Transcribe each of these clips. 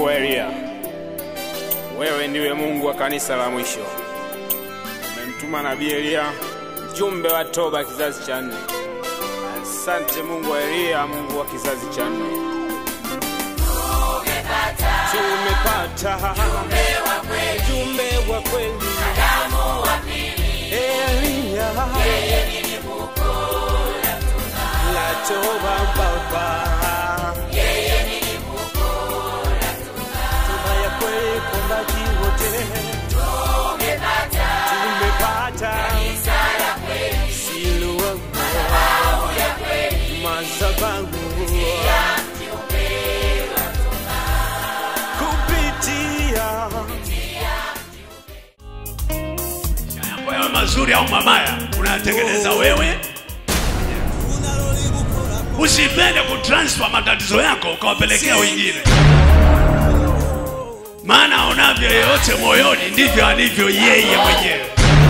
Mungu wa Eliya, wewe ndiwe Mungu wa kanisa la mwisho. Umemtuma nabii Eliya, mjumbe wa toba kizazi cha nne. Asante Mungu wa Eliya, Mungu wa kizazi cha nne. Tumepata mjumbe wa kweli, Eliya la toba Baba. Toba ya kweli kwa maji wote tumepata Siloa madhabahu kupitia Mambo yawe mazuri au mabaya unayatengeneza wewe. Usipende kutransfer matatizo yako ukawapelekea wengine, maana aonavyo yeyote moyoni ndivyo alivyo yeye mwenyewe.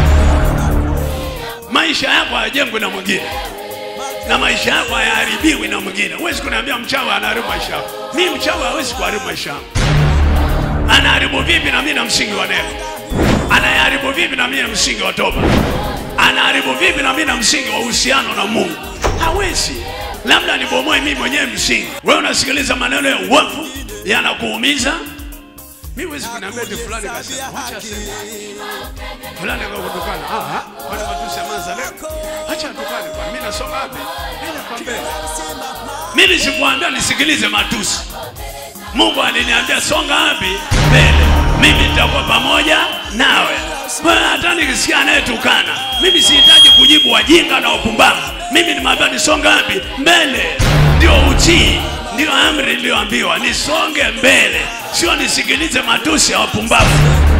Maisha yako hayajengwi na mwingine na maisha yako hayaharibiwi na mwingine. Huwezi kuniambia mchawi anaharibu maisha yako. Mi mchawi hawezi kuharibu maisha yangu. Anaharibu vipi na mimi na msingi wa neno? Anayaharibu vipi na mimi na msingi wa toba? Anaharibu vipi na mimi na msingi wa uhusiano na Mungu? Hawezi. Labda nibomoe mimi mwenyewe msingi. Wewe unasikiliza maneno ya uovu yanakuumiza. Mimi huwezi kuniambia eti fulani kasema, acha aseme. Fulani akakutukana. Ah, ah, kwani matusi yameanza leo? Acha atukane kwa mimi nasoma wapi? Mimi nakwambia. Mimi sikuambia nisikilize matusi. Mungu aliniambia songa wapi? Mbele. Mimi nitakuwa pamoja nawe. Kwa hiyo hata nikisikia anayetukana, mimi sihitaji kujibu wajinga na wapumbavu. Mimi nimeambiwa nisonga wapi? Mbele. Ndio utii, ndio amri niliyoambiwa, nisonge mbele, sio nisikilize matusi ya wapumbavu.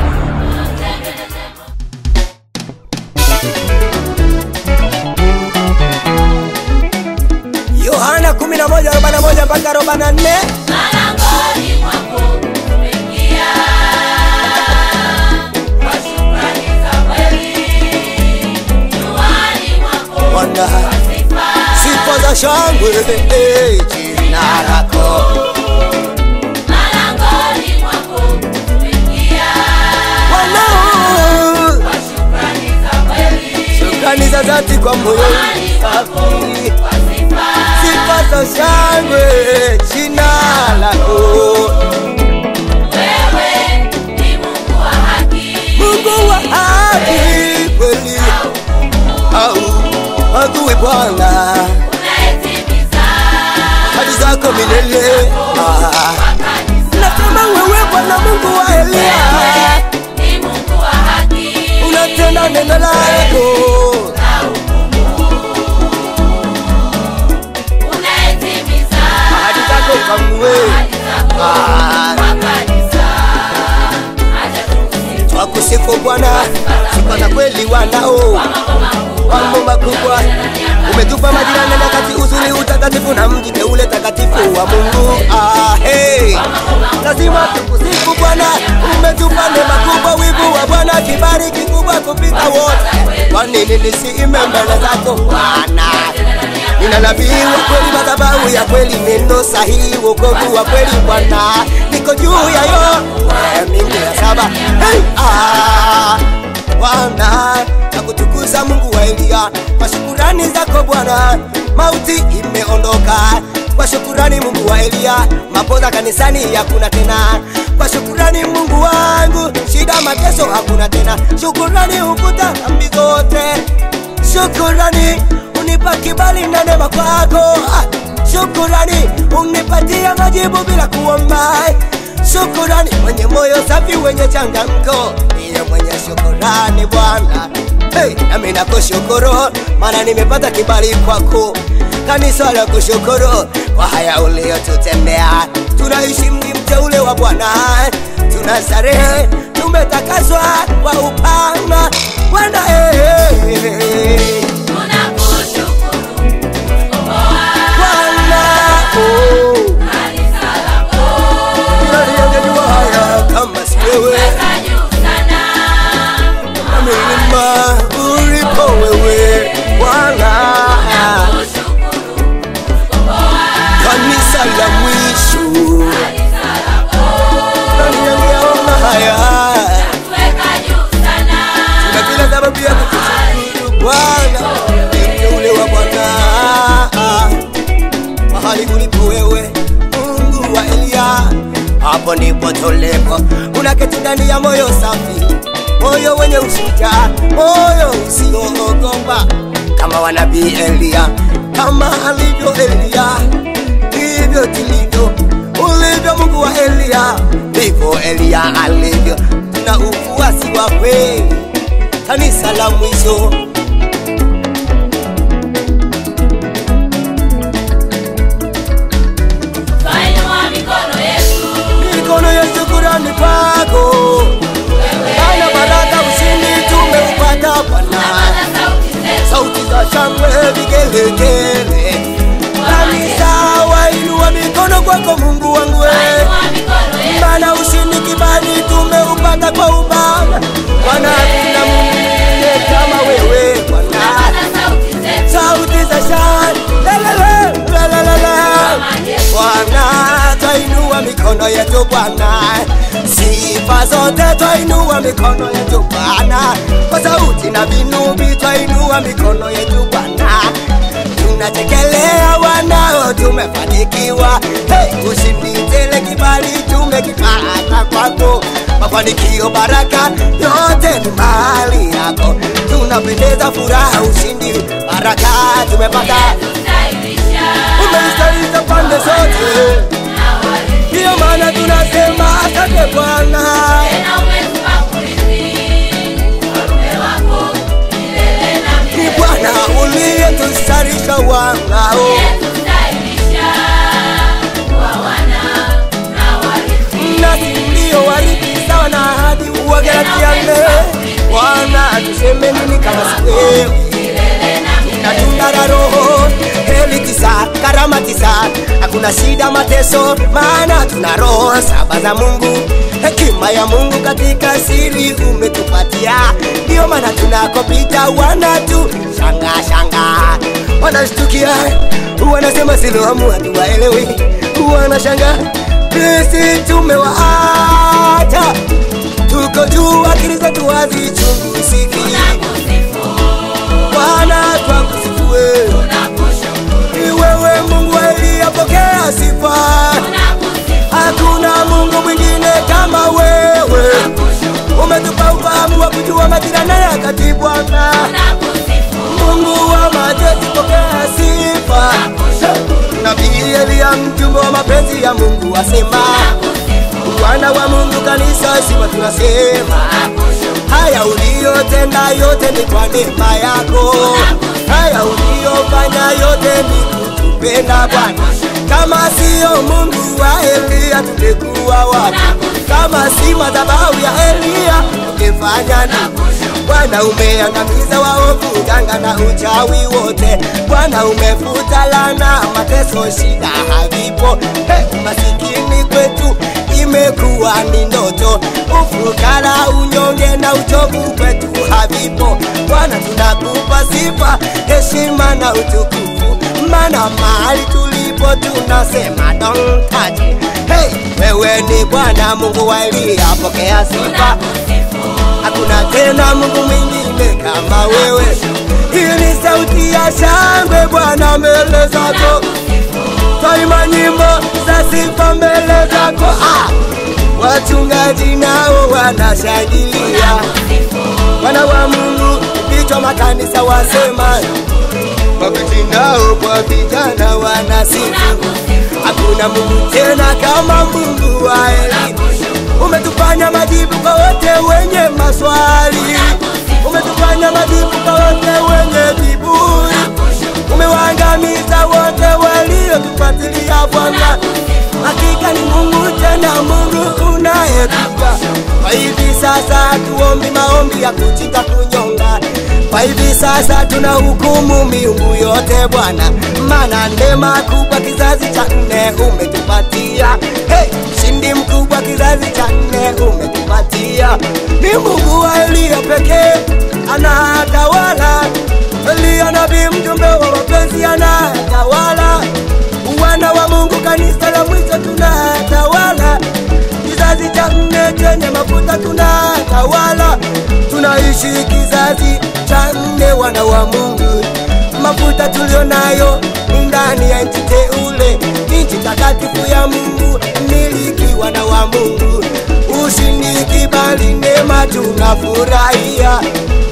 Yohana 11:41 mpaka 44 Malangoni mwako tumeingia kwa shukrani za kweli. Nyuani mwako Bwana kwa sifa. sifa za shangwe eh, jina lako Malangoni mwako tumeingia Bwana kwa shukrani za kweli. shukrani za dhati kwa moyo Nyuani mwako safi kwa sifa. sifa za shangwe jina lako Wewe ni Mungu wa haki. Mungu wa haki kweli au adui Bwana Unayetimiza hadi zako milele ah. kanisa. Nasema wewe Bwana Mungu wa Elia Wewe ni Mungu wa haki. unatenda neno lako Unayetimiza ahadi zako kamwe ahadi zako Ah. kwa kanisa. Acha tumsifu twakusifu Bwana sifa za kweli wanao mambo makubwa umetupa majirani na kati uzuri utakatifu na mji teule takatifu wa Mungu ah, hey. lazima tukusifu Bwana umetupa neema kubwa wivu wa Bwana kibali kikubwa kupita wote kwa nini nisiime mbele zako Bwana nina nabii wa kweli madhabahu ya kweli neno sahihi wokovu wa kweli Bwana niko juu ya yo mingi ya saba hey, ah, Bwana nakutukuza Mungu wa Elia kwa shukurani zako Bwana, mauti imeondoka kwa shukurani Mungu wa Elia, mapoza kanisani hakuna tena kwa shukurani Mungu wangu, shida mateso hakuna tena, shukurani hukuta dhambi zote, shukurani unipa kibali na neema kwako, Ah, shukurani unipatia majibu bila kuomba shukurani mwenye moyo safi wenye changamko ndiye mwenye shukurani bwana hey, nami nakushukuru maana nimepata kibali kwako kanisa la kushukuru kwa haya uliyotutendea tunaishi mji mteule wa bwana tuna starehe tumetakaswa kwa upanga bwana hey, hey, hey. tunakushukuru kukomboa bwana oh, kanisa lako. nani angejua haya kama si wewe Weka juu sana milima ulipo wewe Bwana, tunakushukuru kukomboa kanisa la mwisho kanisa lako. kuogopa kama wanabii Elia, kama alivyo Elia, ndivyo tulivyo. Ulivyo Mungu wa Elia, ndivyo Elia alivyo. Tuna ufuasi wa kweli, kanisa la mwisho. Twainua mikono yetu, Mikono ya shukurani kwako, ana baraka, ushindi tumeupata Bwana. paza sauti zetu, sauti za shangwe vigelegele. Kanisa wainua mikono kwako Mungu wangu we, twainua mikono yetu, maana ushindi kibali tumeupata kwa ubaba. Bwana, hakuna Mungu mwingine kama wewe Bwana. paza sauti zetu, Sauti za shangwe lelele, lelelele. Bwana, twainua mikono yetu Bwana, sifa zote twainua mikono yetu Bwana, kwa sauti na vinubi twainua mikono yetu Bwana, tunachekelea wanao tumefanikiwa, hey, ushindi tele kibali tumekipata kwako, mafanikio baraka yote ni mali yako, tunapendeza furaha, ushindi baraka tumepata stylisha, umestalisha pande zote, ndiyo maana tunasema asante Bwana. tena umetupa kurithi, ufalme wako milele na Ni milele. Bwana uliyetustarisha wangao, Umetustahilisha kuwa wana na warithi. nasi ndio warithi sawa na ahadi. Wagalatia nne, Bwana tuseme nini kama si wewe? Milele na milele. na tunda la Roho heli tisa, karama tisa, hakuna shida mateso, maana tuna roho saba za Mungu. Hekima ya Mungu katika siri umetupatia, ndio maana tunakopita wanatu shanga shanga, wanashtukia wanasema Siloamu hatuwaelewi, wanashanga sisi tumewaacha, tuko juu, akili zetu hazichunguziki. Tunakusifu, Bwana twakusifu wewe, tunakushukuru, ni wewe Mungu aliyepokea sifa. tunakusifu, Hakuna Mungu mwingine kama wewe, tunakushukuru, umetupa ufahamu wa kujua majira na nyakati. Bwana tunakusifu, Mungu wa majeshi, pokea sifa. tunakushukuru, Nabii Elia mjumbe wa mapenzi ya Mungu asema, tunakusifu, Bwana wa Mungu kanisa sifa, tunasema tunakushukuru, haya uliyotenda yote ni kwa neema yako, haya uliyofanya yote ni kutupenda Bwana. Kama siyo Mungu wa Elia tungekuwa wapi? Kama si madhabahu ya Elia tungefanya nini? Bwana umeangamiza waovu, uganga na uchawi wote. Bwana umefuta lana, mateso, shida havipo. Hey, masikini kwetu imekuwa ni ndoto, ufukara, unyonge na uchovu kwetu havipo. Bwana tunakupa sifa, heshima na utukufu, maana mahali tulipo tunasema don't touch. Hey, wewe ni Bwana Mungu wa Elia, pokea sifa. tunakusifu, Hakuna tena Mungu mwingine kama wewe. Hii ni sauti ya shangwe Bwana mbele zako, twaimba nyimbo za sifa mbele zako. Ah, wachungaji nao wanashangilia, wana wa Mungu vichwa makanisa wasema, mabinti nao kwa vijana wanasifu. Hakuna Mungu tena kama Mungu wa Eli. Umetufanya majibu kwa wote wenye maswali, umetufanya majibu kwa wote wenye viburi, umewaangamiza wote waliotufuatilia Bwana. Hakika ni Mungu tena Mungu unayetupa. Kwa hivi sasa hatuombi maombi ya kujita kunyonga, kwa hivi sasa tuna hukumu miungu yote Bwana, maana neema kubwa kizazi cha nne umetupatia. Hey, shindi mkubwa kizazi cha nne umetupatia. Ni Mungu wa Elia pekee anatawala. Elia nabii mjumbe wa mapenzi anatawala. Wana wa Mungu kanisa la mwisho tunatawala. Kizazi cha nne chenye mafuta tunatawala. Tunaishi kizazi cha nne wana wa Mungu. Mafuta tulio nayo ni ndani ya nchi teule, nchi takatifu ya Mungu, miliki wana wa Mungu. Ushindi, kibali, neema tunafurahia.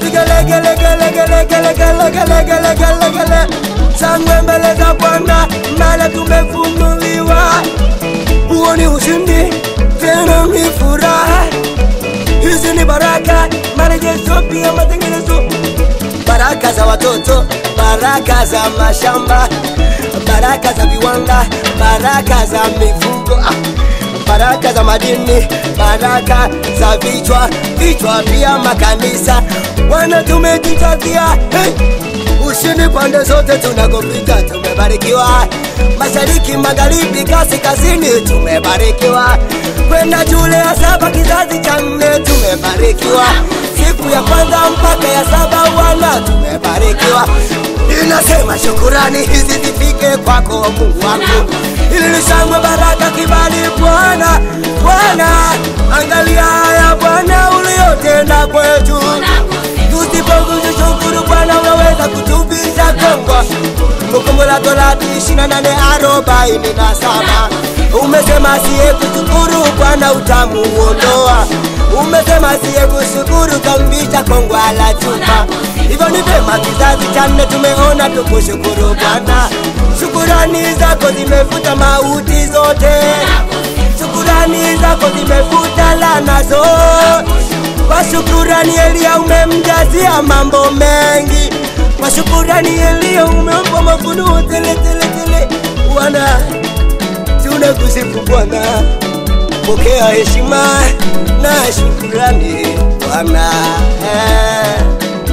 vigelegelegelegelegelegelegelegele sangwe mbele za Bwana, maana tumefunuliwa. Huo ni ushindi, tena ni furaha. Hizi ni baraka, marejesho pia matengenezo, baraka za watoto, baraka za mashamba, baraka za viwanda, baraka za mifugo, ah, baraka za madini, baraka za vichwa, vichwa pia makanisa. Bwana tumejitakia hey! ushindi pande zote tunakopita, tumebarikiwa mashariki, magharibi, kaskazini, tumebarikiwa kwenda shule ya saba kizazi cha nne, tumebarikiwa siku ya kwanza mpaka ya saba, wana tumebarikiwa. Ninasema shukurani hizi zifike kwako Mungu wangu, ili nishangwe baraka, kibali Bwana. Bwana, angalia haya Bwana uliyotenda kwetu tusipokushukuru Bwana, unaweza kutuvisha kongwa. Kumbukumbu la Torati ishirini na nane arobaini na saba umesema siye kushukuru Bwana utamuondoa. Umesema siye kushukuru kamvisha kongwa la chuma. Hivyo ni vyema kizazi cha nne tumeona tukushukuru Bwana. Shukurani zako zimefuta mauti zote, shukurani zako zimefuta laana zote. Kwa shukurani Elia umemjazia mambo mengi, kwa shukurani Elia umempa mafunuo tele tele tele. Bwana, tunakusifu Bwana, pokea heshima na shukurani Bwana. Eh.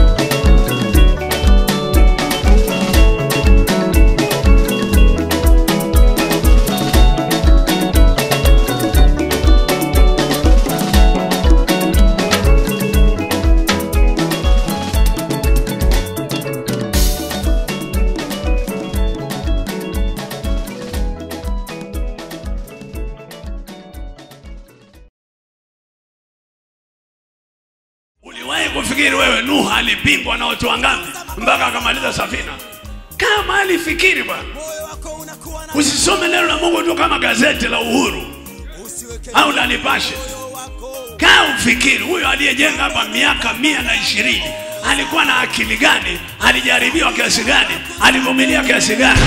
Uliwahi kufikiri wewe Nuhu alipingwa na watu wangapi mpaka akamaliza safina? Kama alifikiri bwana, usisome neno la Mungu tu kama gazeti la Uhuru au la Nipashe. Kaa ufikiri, huyo aliyejenga hapa miaka mia na ishirini alikuwa na akili gani? Alijaribiwa kiasi gani? Alivumilia kiasi gani?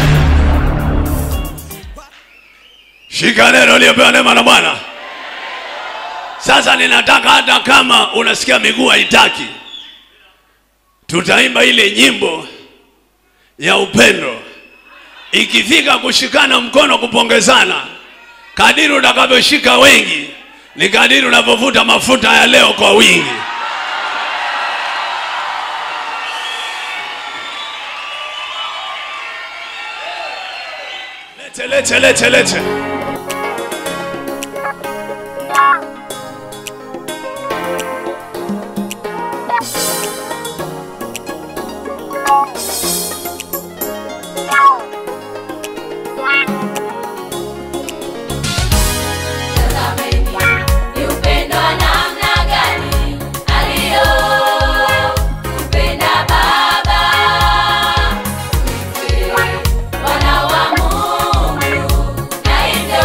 Shika neno liyopewa neema na Bwana. Sasa ninataka hata kama unasikia miguu haitaki, tutaimba ile nyimbo ya upendo. Ikifika kushikana mkono, kupongezana, kadiri utakavyoshika wengi, ni kadiri unavyovuta mafuta ya leo kwa wingi. Lete, lete, lete, lete. Tazameni ni upendo wa namna gani aliyoupenda Baba. Tuife wana wa Mungu, na hivyo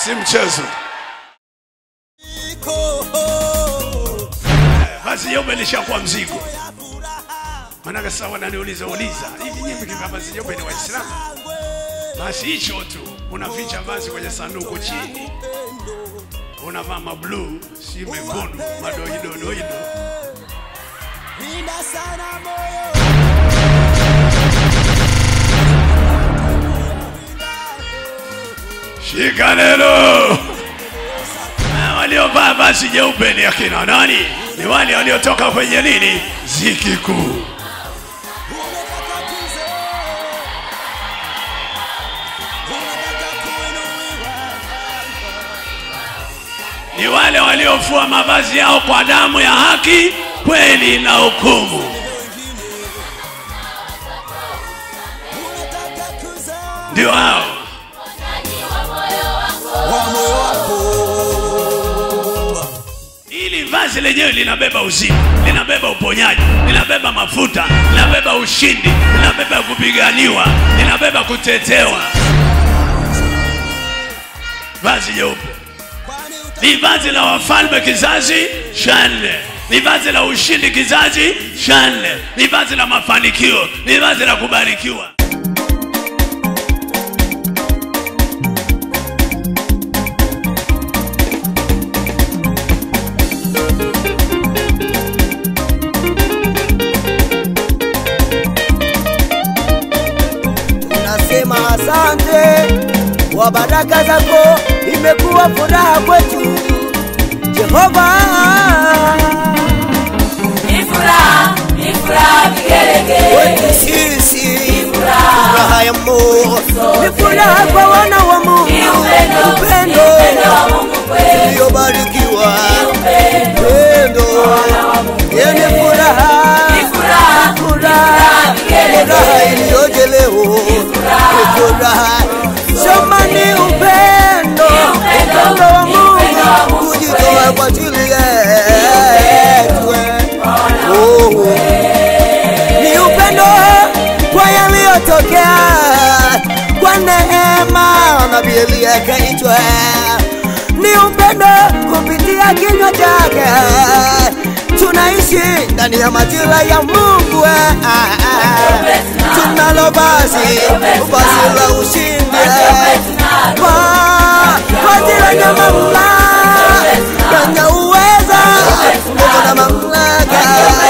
si mchezo. Vazi jeupe lishakuwa mzigo. Maanake sasa wananiuliza uliza, hivi nyinyi mkivaa vazi jeupe ni Waislamu? Basi hicho tu, unaficha vazi kwenye sanduku chini, unavaa mabluu, si mekundu, madoidodoido. Shika neno. Na Waliovaa vazi jeupe ni akina nani? Ni wale waliotoka kwenye nini? Ziki kuu. Ni wale waliofua mavazi yao kwa damu ya haki, kweli na hukumu. Ndio hao. Hili vazi lenyewe linabeba uzima, linabeba uponyaji, linabeba mafuta, linabeba ushindi, linabeba kupiganiwa, linabeba kutetewa. Vazi jeupe ni vazi la wafalme kizazi cha nne, ni vazi la ushindi kizazi cha nne, ni vazi la mafanikio, ni vazi la kubarikiwa. tunasema asante kwa baraka zako, imekuwa furaha kwetu Jehova. Ni furaha, ni furaha vigelegele. Kwetu sisi furaha. furaha ya Mungu, ni furaha kwa wana wa Mungu, Ni upendo, ni upendo upendo wa Mungu kweli. uliobarikiwa, Upendo upendo wa Mungu yenye furaha, Ni furaha, ni furaha vigelegele. furaha iliyoje leo, ni furaha sema ni upendo, upendo, upendo wa ni upendo wa Mungu Mungu kujitoa kwa ajili yetu. Oh. Ni upendo kwa yaliyotokea kwa neema nabii Eliya akaitwa. Ni upendo kupitia kinywa chake tunaishi ndani ya majira ya Mungu. Ah, ah, ah. Tunalo vazi vazi la ushindi kwa kwa ajili ya mamlaka yenye uweza nguvu na mamlaka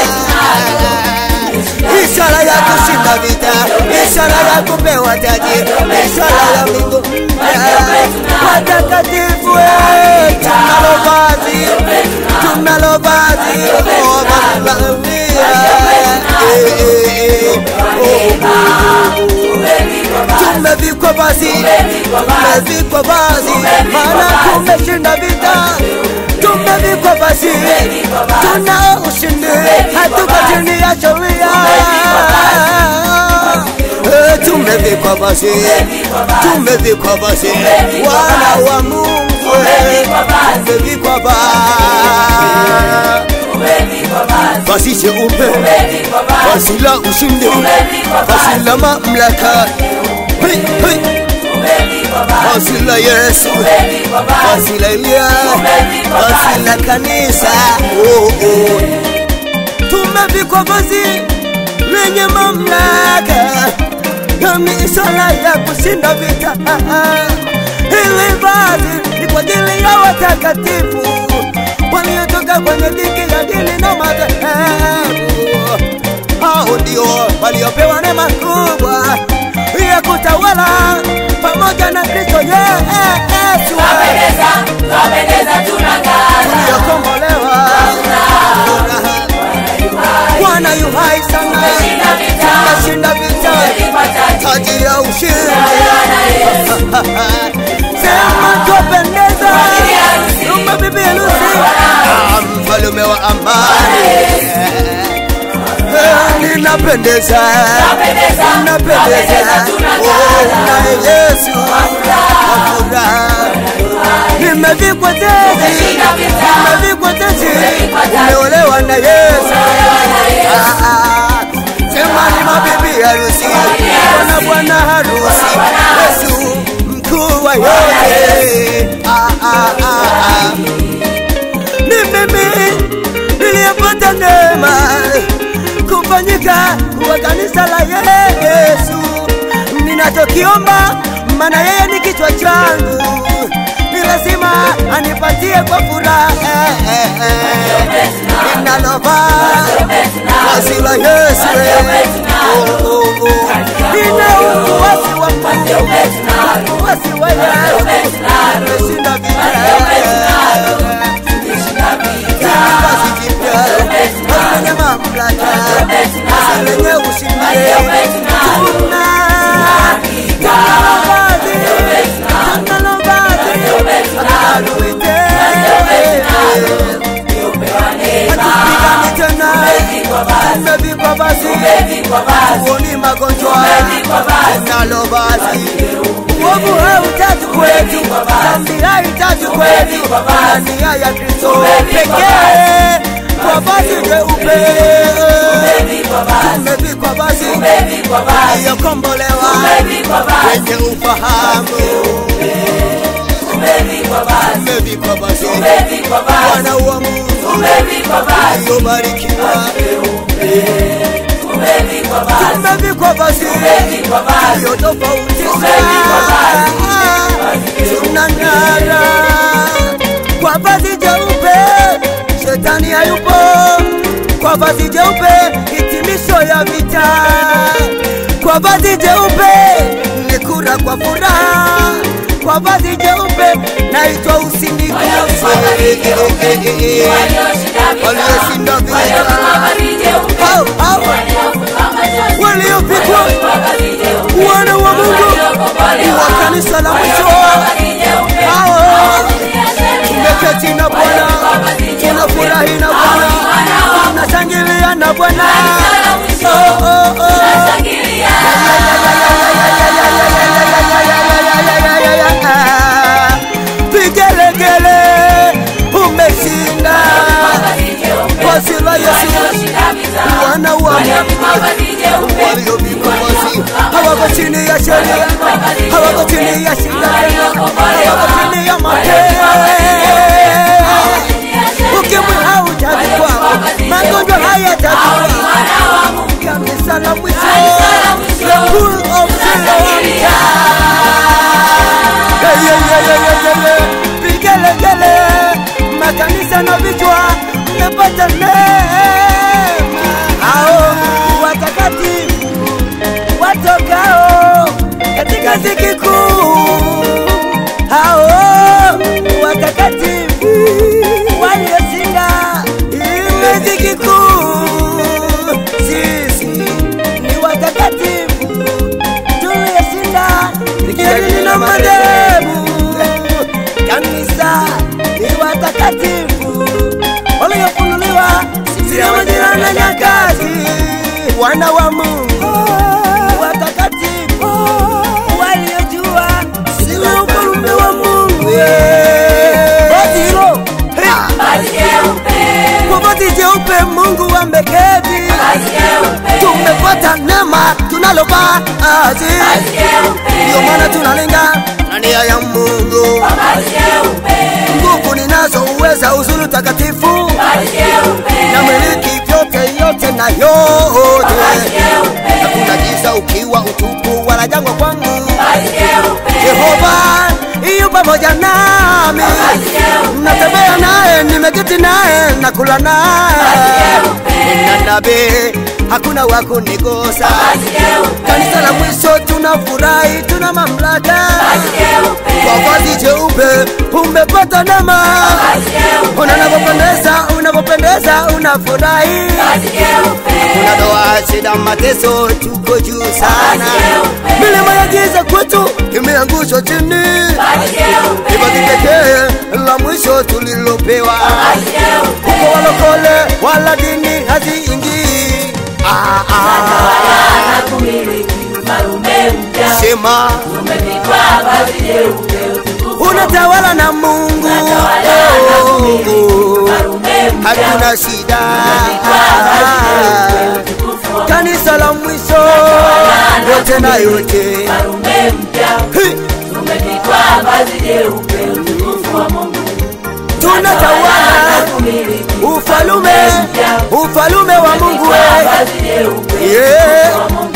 ishara ya kushinda vita, ishara ya kupewa taji, ishara ya mbingu watakatifu. eh, Tunalo vazi, tunalo vazi oh, mamlaka. Eh, eh, eh, oh, tumevikwa vazi, tumevikwa vazi, maana tumeshinda vita, tumevikwa vazi, tuna ushindi, hatuko chini ya sheria. Eh, Tumevikwa vazi, tumevikwa vazi, wana wa Mungu, eh, tumevikwa vazi, vazi jeupe, vazi la ushindi, vazi la mamlaka. Hey, hey. Vazi la Yesu, vazi la Elia, vazi la kanisa. Oh, oh. Tumevikwa vazi lenye mamlaka na misala ya kushinda vita. Hili vazi ni kwa ajili ya watakatifu waliotoka kwenye dhiki ya dini na madhehebu. Hao ndio waliopewa neema kubwa ya kutawala pamoja na Kristo Yesu Twapendeza, twapendeza tunang'ara. tuliokombolewa. Bwana yu hai sana, Tumeshinda vita. tumeshinda vita, Tumelipa taji. taji ya ushindi. Bwana Yesu. Sema twapendeza, ajili ya harusi. Rumba bibi harusi, Ah, mfalume wa amani. Eh, Ninapendeza, Twapendeza, ninapendeza, twapendeza, tunang'ara. oh, na Yesu wa furaha. Nimevikwa taji, Tumeshinda vita. nimevikwa taji, Nimevikwa taji. nimeolewa na Yesu. Bwana Yesu. Ah, ah, Sema ni mabibi harusi, bwana bwana harusi, Yesu mkuu wa yote. Ah, umepata neema kufanyika kuwa kanisa la Yesu. Ninachokiomba, maana yeye ni kichwa changu, ni lazima anipatie kwa furaha ninalova vazi la Yesu. Oh, oh, oh. Nina ufuasi wa Mungu, ufuasi wa Yesu, nimeshinda vita basi jipya basi lenye mamlaka basi lenye ushindi tuna tunalo vazi tunalo vazi ataluite hatupigani tena tumevikwa basi tuoni magonjwa tunalo vazi uovu hautatu kwetu dhambi haitatu kwetu na nia ya Kristo pekee kwa vazi jeupe tumevikwa basi iliyokombolewa wenye ufahamu tumevikwa basi wana wa Mungu iliyobarikiwa tumevikwa basi iliyo tofauti tunang'ara kwa vazi jeupe shetani hayupo kwa vazi jeupe hitimisho ya vita kwa vazi jeupe ni kura kwa furaha kwa vazi jeupe naitwa usindikizi walioshinda vita hao hao waliopigwa wana wa Mungu wa kanisa la mwisho hao tumeketi na Bwana tunafurahi na Bwana tunashangilia na Bwana oh, oh, oh. Vigelegele umeshinda vazi la Yesu wana wa Mungu waliopigwa basi hawako chini ya sheria hawako chini ya shida hawako chini ya mateso ukimwi hautavikwa magonjwa hayatavikwa kanisa la mwisho the pool of Siloam Hey, hey, hey, hey, hey, hey, hey. vigelegele makanisa na vichwa mmepata neema hao watakatifu watokao katika ziki kuu hao watakatifu walioshinda ile ziki kuu sisi ni watakatifu tuliyoshinda zikijadili na madhehebu kanisa ni watakatifu waliofunuliwa sio majira na nyakati wana wa Mungu watakatifu waliojua sio ufalme wa Mungu Vazi hilo hey, kwa vazi jeupe Mungu ameketi tumepata neema tunalo vazi ndio maana tunalenga na nia ya Mungu nguvu ninazo uweza uzuri takatifu na miliki vyote yote na yote hakuna giza ukiwa utupu wala jangwa kwangu Jehova iyo pamoja nami natembea naye nimeketi naye nakula naye na nabii hakuna wa kunigusa kanisa la mwisho tunafurahi tuna mamlaka kwa vazi jeupe umepata neema una unavyopendeza unavyopendeza unafurahi kuna doa shida mateso tuko juu sana milima ya giza kwetu imeangushwa chini ni vazi pekee la mwisho tulilopewa huko walokole wala dini haziingii ah, ah. sema unatawala na Mungu Oh, hakuna shida kanisa la mwisho yote na yote Hi! tunatawala ufalume ufalume wa Mungu we. Yeah.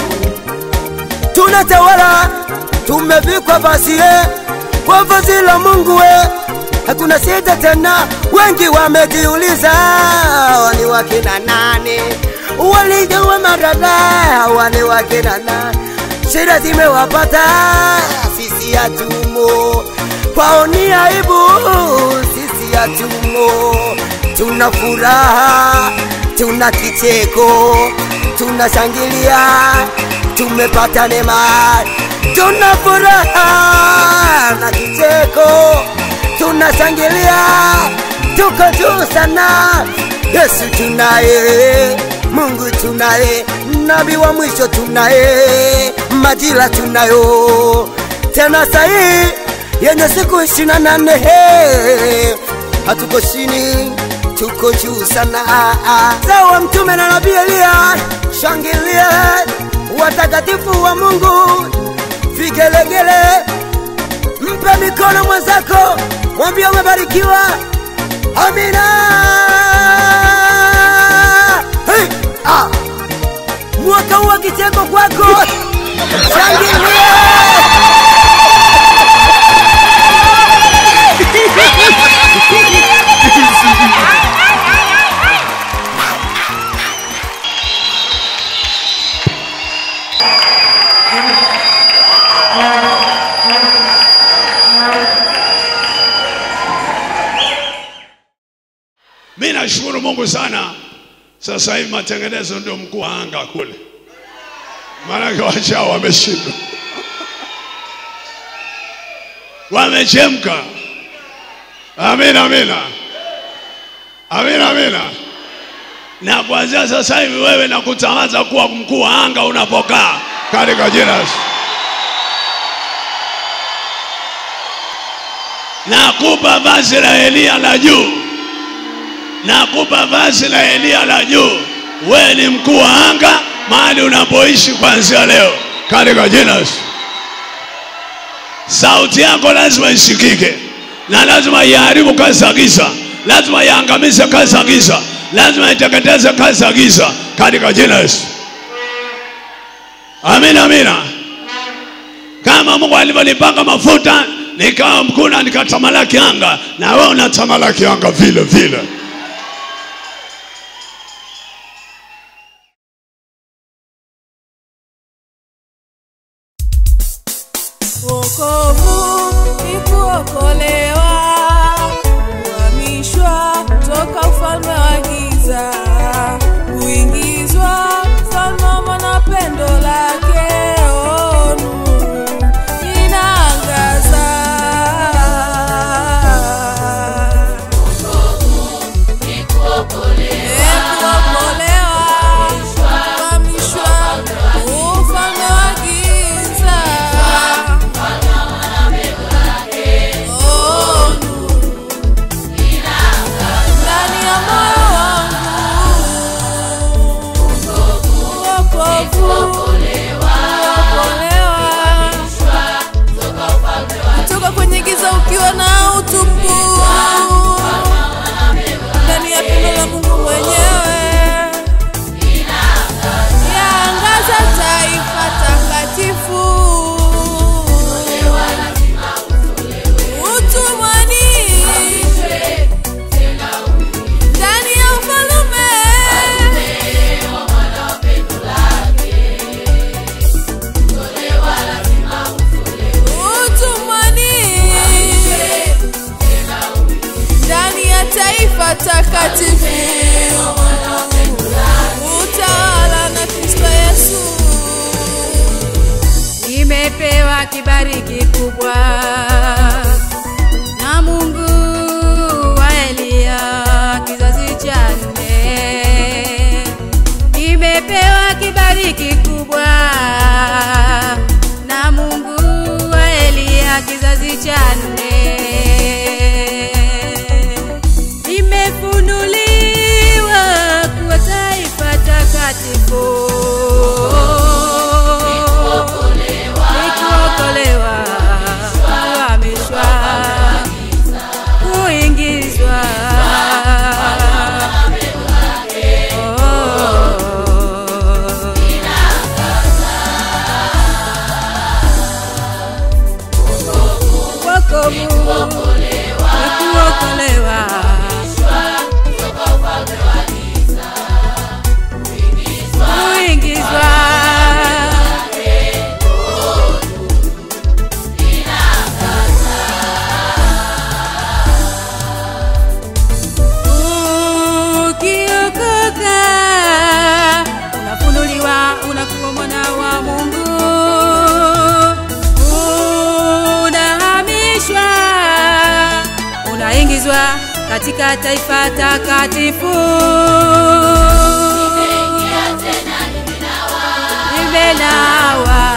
tunatawala tumevikwa vazi ye kwa vazi la Mungu we. Hakuna shida tena, wengi wamejiuliza wani wakina nani walijawa marada wani wakina nani, shida zimewapata sisi hatumo, kwao ni aibu, sisi hatumo, tuna furaha, tuna kicheko, tunashangilia, tumepata neema, tuna furaha na kicheko, tunashangilia, tuko juu sana. Yesu tunaye, Mungu tunaye, nabii wa mwisho tunaye, majira tunayo tena sahi yenye siku ishirini na nane he. hatuko chini, tuko juu sana. Sawa mtume na nabii Eliya, shangilia watakatifu wa Mungu, vigelegele, mpe mikono mwenzako, mwambie umebarikiwa. Amina. Hey, ah. Mwaka huu wa kicheko kwako, shangilia. Mi nashukuru Mungu sana, sasa hivi matengenezo ndio mkuu wa anga kule, maanake wachao wameshindwa, wamechemka. Amina, amina, amina, amina. Na kuanzia sasa hivi wewe nakutangaza kuwa mkuu wa anga unapokaa katika jina la Yesu. Nakupa vazi la Eliya la juu nakupa vazi la Eliya la juu. Wewe ni mkuu wa anga mahali unapoishi kuanzia leo katika jina la Yesu. Sauti yako lazima isikike na lazima iharibu kazi za giza, lazima iangamize kazi za giza, lazima iteketeze kazi za giza katika jina la Yesu. Amina, amina. Kama Mungu alivyonipaka mafuta nikawa mkuu na nikatamalaki anga, na wewe unatamalaki anga vile vile. Wokovu ni kuokolewa, kuhamishwa toka ufalme wa giza, kuingizwa ufalme wa mwanapendo lake. Oh, nuru inaangaza. Eh, kuokolewa, kuhamishwa ufalme wa giza. Oh, nuru ndani ya moyo wangu. Wokovu, kuokolewa, kutoka kwenye giza ukiwa na utupu ndani ya pendo la Mungu mwenyewe yaangaza taifa takatifu utumwani ndani ya ufalume utumwani ndani ya taifa takatifu utawala na Kristo Yesu Nimepewa kibali kikubwa na Mungu wa Eliya kizazi cha nne. Nimepewa kibali kikubwa na Mungu wa Eliya kizazi cha nne. Nimefunuliwa kuwa taifa takatifu. Nikuokolewa, kuhamishwa nimeingizwa katika taifa takatifu Nimeingia tena nimenawa. nimenawa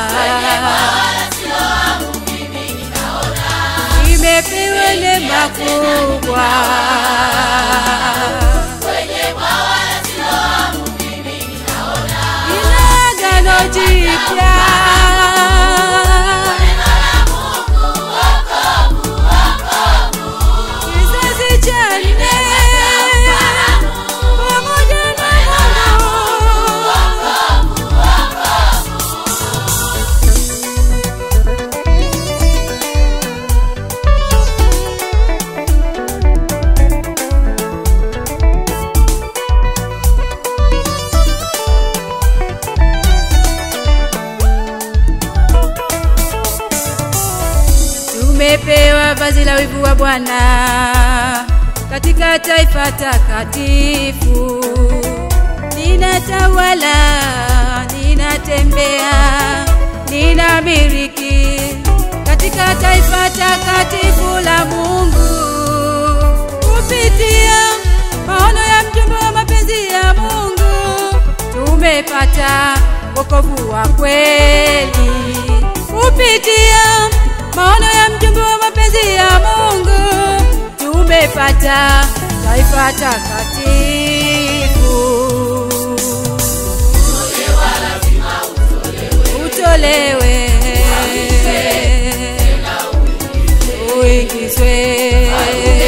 nimepewa neema kubwa Kwenye bwawa la Siloamu mimi ninaona. ina agano jipya Neno la Mungu, wokovu, wokovu. kizazi cha nne pamoja na Mungu tumepewa vazi la wivu wa Bwana katika taifa takatifu. Ninatawala, ninatembea, ninamiliki katika taifa takatifu la Mungu kupitia maono ya mjumbe wa mapenzi ya Mungu tumepata wokovu wa kweli kupitia maono ya mjumbe wa mapenzi ya Mungu tumepata taifa takatifu. Utolewe, uingizwe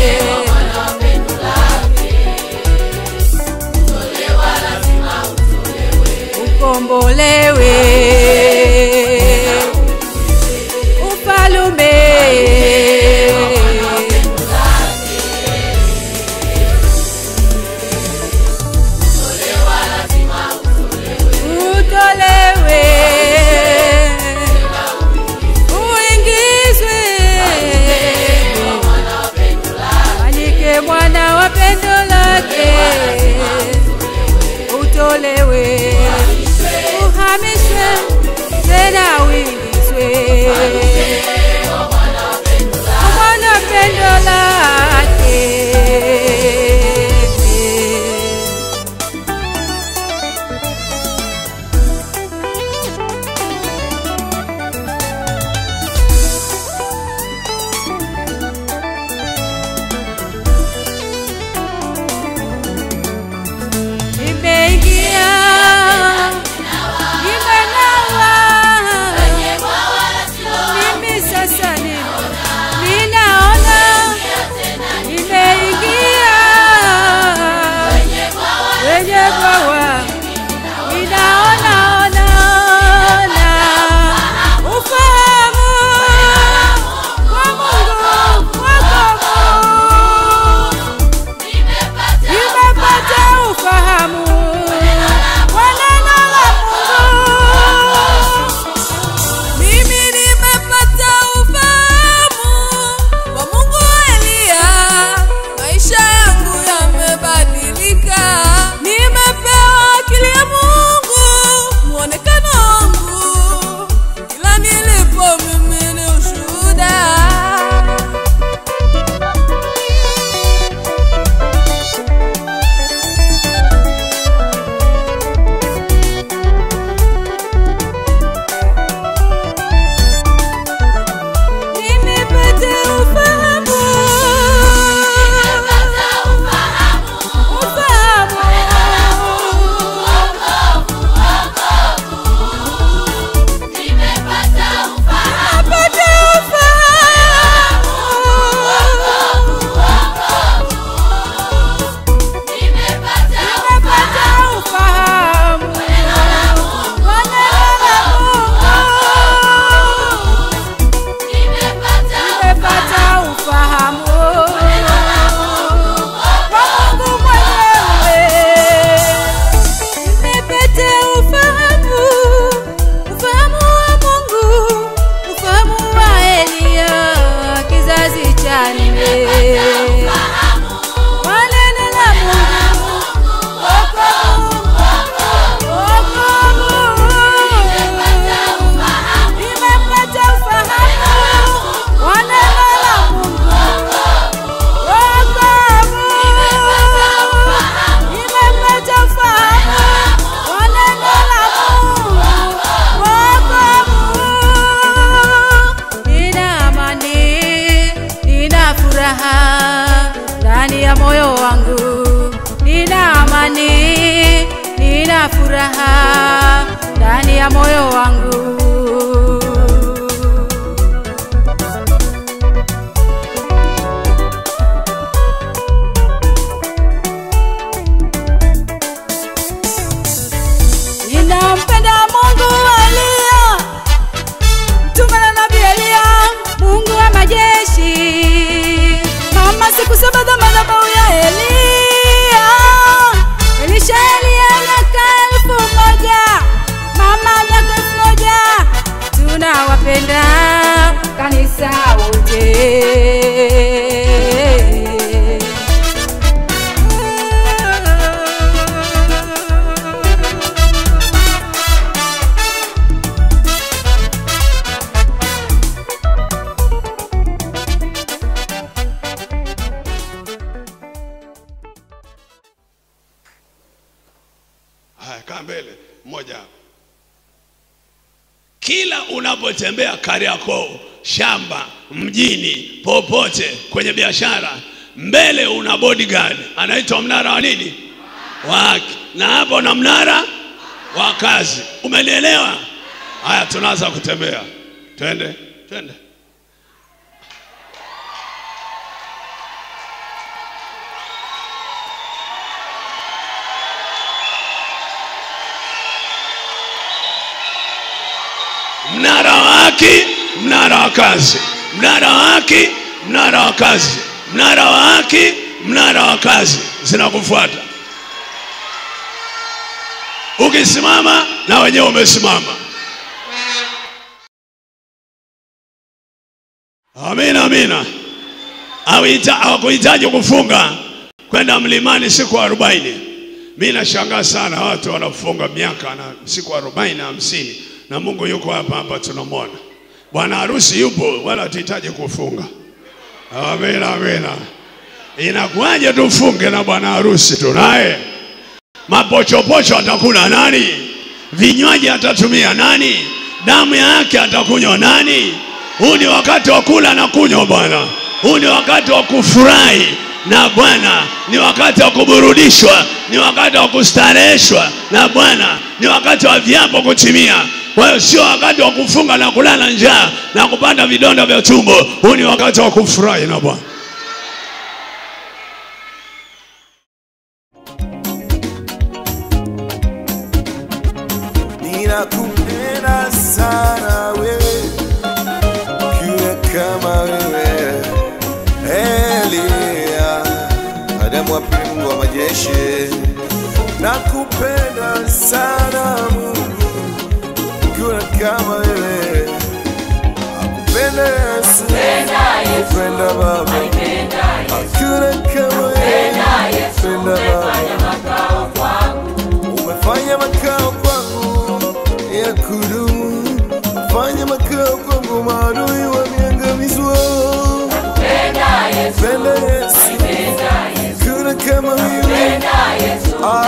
ukombolewe ufalume utolewe uingizwe fanyike mwana wa pendo lake utolewe uhamishwe ya furaha ndani ya moyo wangu. Ninampenda Mungu wa Eliya, mtume na nabii Eliya, Mungu wa majeshi. Mama siku saba za madhabahu ya Eliya, Elisha Eliya miaka elfu moja, mama miaka elfu moja. Tunawapenda kanisa wote. Haya, kaa mbele mmoja hapo. Kila unapotembea Kariakoo, shamba, mjini, popote kwenye biashara, mbele una bodyguard anaitwa mnara wa nini? Wa haki, na hapo na mnara wa kazi. Umenielewa? Haya, tunaanza kutembea, twende, twende. mnara wa haki, mnara wa kazi, mnara wa haki, mnara wa kazi, mnara wa haki, mnara wa kazi, zinakufuata. Ukisimama na wenyewe umesimama. Amina, amina. Hawita- Hawakuhitaji kufunga kwenda mlimani siku arobaini. Mi nashangaa sana watu wanafunga miaka na siku arobaini hamsini, na Mungu yuko hapa hapa, tunamwona bwana harusi yupo, wala hatuhitaji kufunga. Amina, amina. Inakuwaje tufunge na bwana harusi tunaye? Mapochopocho atakula nani? Vinywaji atatumia nani? Damu yake atakunywa nani? Huu ni wakati wa kula na kunywa Bwana. Huu ni wakati wa kufurahi na Bwana, ni wakati wa kuburudishwa, ni wakati wa kustareheshwa na Bwana, ni wakati wa viapo kutimia. Kwa hiyo sio wakati wa kufunga na kulala njaa na kupata vidonda vya tumbo. Huu ni wakati wa kufurahi na Bwana. ninakupenda sana wewe, ukiwa kama wewe Elia, Adamu wa pili, Mungu wa majeshi. Nakupenda sana Mungu, ukiwa kama wewe, akupenda Yesu, akupenda Baba, hakuna kama wewe, akupenda Baba umefanya makao kwangu ya kudumu, fanya makao kwangu, maadui wameangamizwa. Penda Yesu, kuna kama wewe. Ah,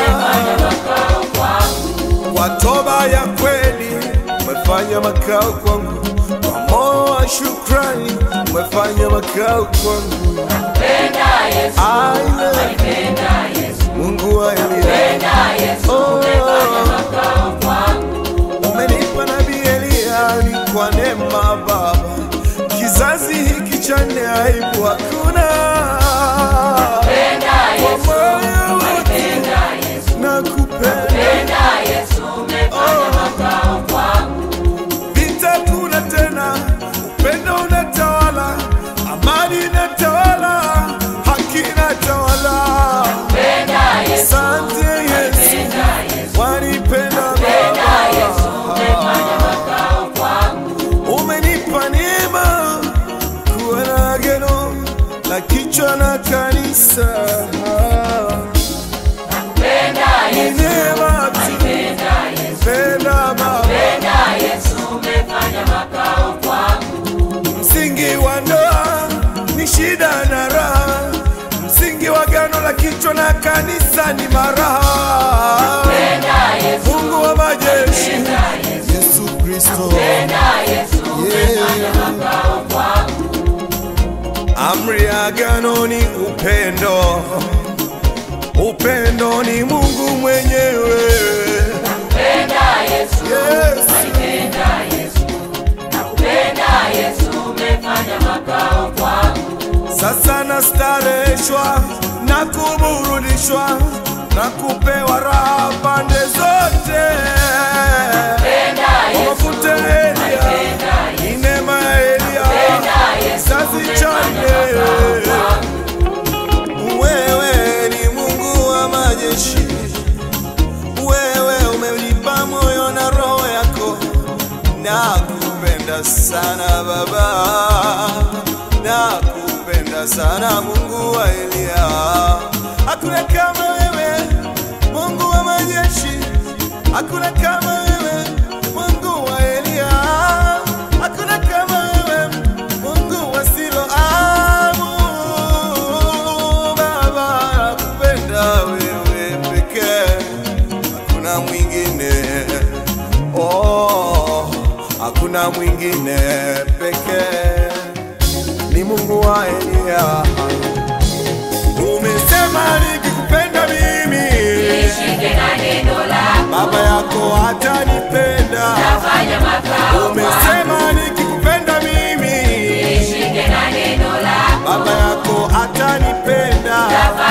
Kwa toba ya kweli umefanya makao kwangu, kwa moyo wa shukrani umefanya makao kwangu. I love you, Mungu wa Elia. Oh, umenipa nabii Eliya ni kwa neema Baba, kizazi hiki cha nne aibu hakuna. Kwa moyo wote nakupenda, vita kuna tena, upendo unatawala, amani inatawala, haki inatawala. Asante Yesu, wanipenda Baba, umenipa neema kuwa na agano la kichwa na kanisa. Ni neema tu, penda Baba, msingi wa ndoa ni shida na raha, msingi wa agano la kichwa na kanisa ni maraha. Mungu wa majeshi, Yesu Kristo, Yeah. Amri ya agano ni upendo, upendo ni Mungu mwenyewe. Yesu. Sasa nastareshwa na kuburudishwa na kupewa raha pande zote. Kwa mafuta ya Elia, ni neema ya Elia, kizazi cha nne. Wewe ni Mungu wa majeshi, wewe umenipa moyo na roho yako, nakupenda sana Baba, nakupenda sana Mungu wa Elia. Hakuna kama wewe, Mungu wa majeshi, hakuna kama wewe, Mungu wa Elia, hakuna kama wewe, Mungu wa Siloamu. Baba, nakupenda wewe pekee, hakuna mwingine. Oh, hakuna mwingine pekee, ni Mungu wa Elia. Umesema nikikupenda mimi, baba yako hatanipenda. Umesema nikikupenda mimi, baba yako hatanipenda.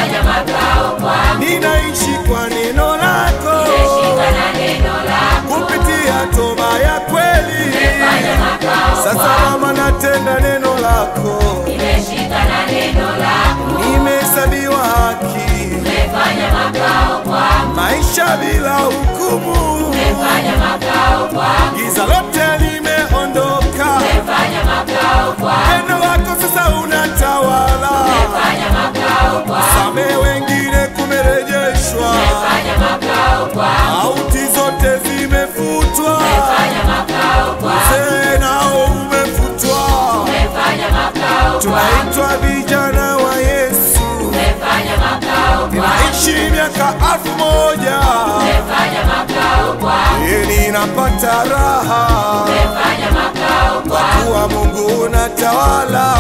Ninaishi kwa neno lako, kupitia toba ya kweli. Sasa mama, natenda neno lako, nimehesabiwa haki, maisha bila hukumu, giza lote limeondoka, neno lako sasa unatawala, same wengine kumerejeshwa, auti zote zimefutwa, uzee nao umefutwa, tunaitwa vijana wa Yesu, ninaishi miaka alfu moja ili napata raha kwa kuwa Mungu unatawala,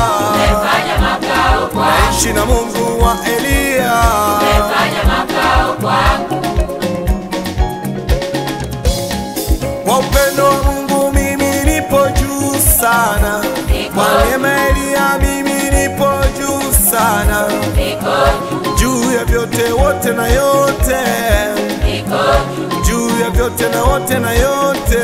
naishi na Mungu wa Eliya. Kwa upendo wa Mungu mimi nipo juu sana, kwa neema ya Eliya mimi nipo juu sana, juu ya vyote wote na yote, juu ya vyote na wote na yote,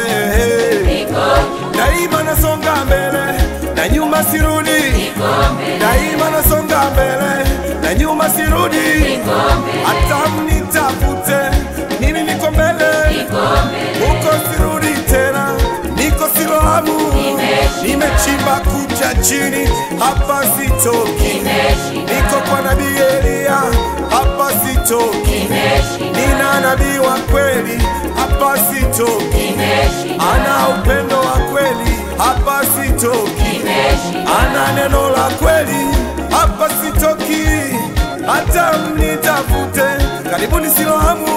daima nasonga mbele na nyuma sirudi, daima nasonga mbele na nyuma sirudi, hata mnitafute mimi niko mbele huko sirudi tena, niko Siloamu, nimechimba kucha chini, hapa sitoki, niko kwa nabii Eliya, hapa sitoki, nina nabii wa kweli, hapa sitoki, ana upendo wa kweli, hapa sitoki, ana neno la kweli, hapa sitoki, hata mnitafute, karibuni Siloamu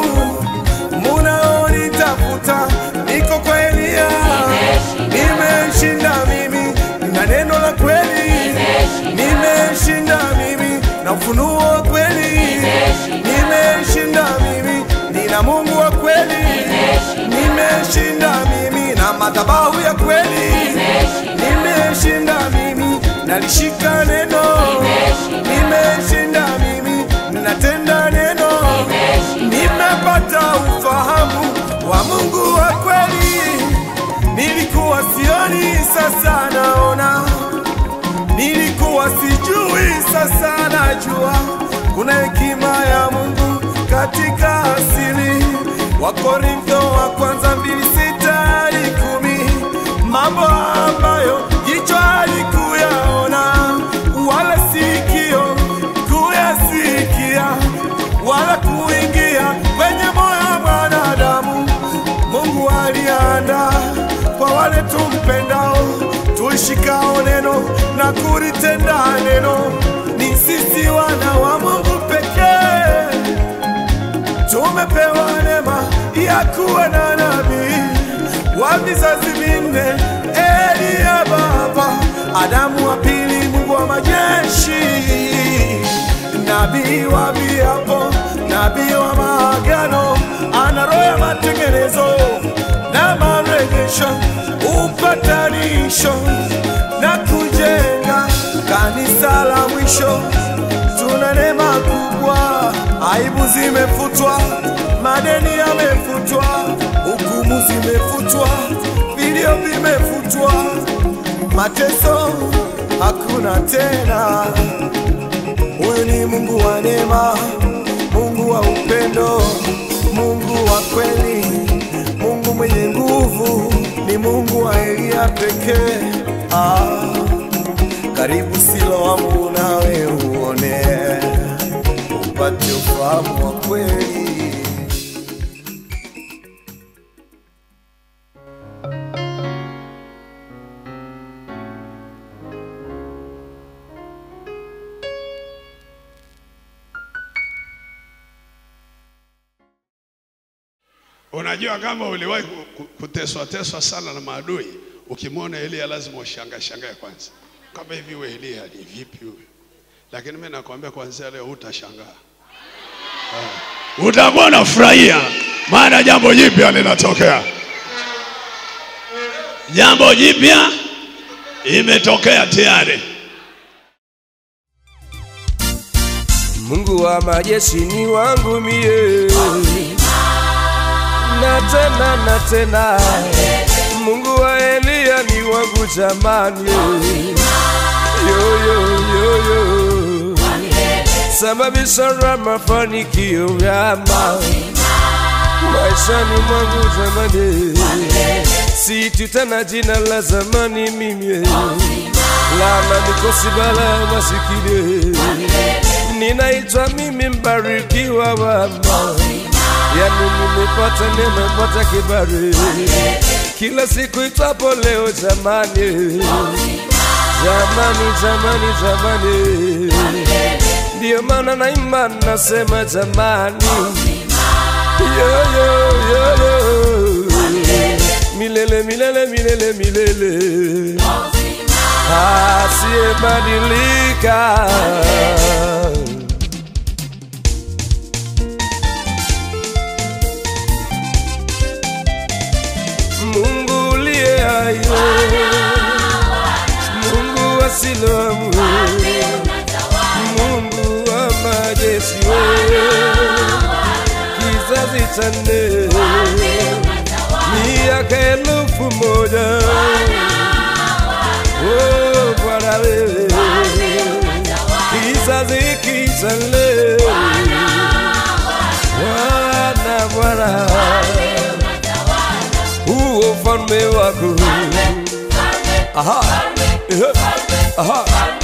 munaonitafuta niko kwa Eliya, nimeshinda mimi na neno la kweli, nimeshinda mimi na ufunuo wa kweli, nimeshinda mimi nina Mungu wa kweli, nimeshinda mimi na madhabahu ya kweli, nimeshinda mimi nalishika neno, nimeshinda mimi ninatenda neno, nimepata ufahamu wa Mungu wa kweli. Nilikuwa sioni, sasa naona, nilikuwa sijui, sasa najua. Kuna hekima ya Mungu katika asili. Wakorintho wa kwanza mbili sita hadi kumi, mambo ambayo jicho halikuyaona wala sikio kuyasikia wala kuingia kwenye moyo wa mwanadamu. Mungu alianda kwa wale tumpendao, tuishikao neno na kulitenda neno. Ni sisi wana wa Mungu pekee tumepewa neema ya kuwa na nabii wa vizazi vinne, Eliya baba, Adamu wa pili, Mungu wa majeshi, nabii wa viapo, nabii wa maagano, ana roho ya matengenezo, na marejesho, upatanisho na kujenga kanisa la mwisho. Tuna neema kubwa, aibu zimefutwa, madeni yamefutwa, hukumu zimefutwa, vilio vimefutwa, mateso hakuna tena. Huyu ni Mungu wa neema, Mungu wa upendo, Mungu wa kweli, Mungu mwenye nguvu, ni Mungu wa Elia pekee. Ah, karibu Siloamu nawe uone, upate ufahamu wa kweli. Unajua kama uliwahi ku- ku- kuteswa teswa sana na maadui, ukimwona Elia lazima ushangae shangae kwanza, kama hivi we Elia ni vipi huyu? Lakini mimi nakwambia kuanzia leo utashangaa, Ah. utakuwa unafurahia, maana jambo jipya linatokea. Jambo jipya imetokea tayari. Mungu wa majeshi ni wangu mie, na tena na tena, Mungu wa Eliya ni wangu jamani, yo yo yo yo, sababisha la mafanikio yama maishani mwangu jamani, si tena jina la zamani mimi lana mikosi bala masikini ninaitwa mimi mbarikiwa wama yani nimepata neema pata kibali kila siku itwapo leo jamani jamani jamani jamani ndiyo maana naimba nasema jamani yo, yo, yo, yo. milele milele milele milele asiyebadilika. Mungu uliye hai, Mungu wa Siloamu, Mungu wa majeshi, kizazi cha nne, miaka elfu moja Oh, Bwana wewe, kizazi hiki cha leo, Bwana Bwana, huo ufalme wako, aha, eh, aha,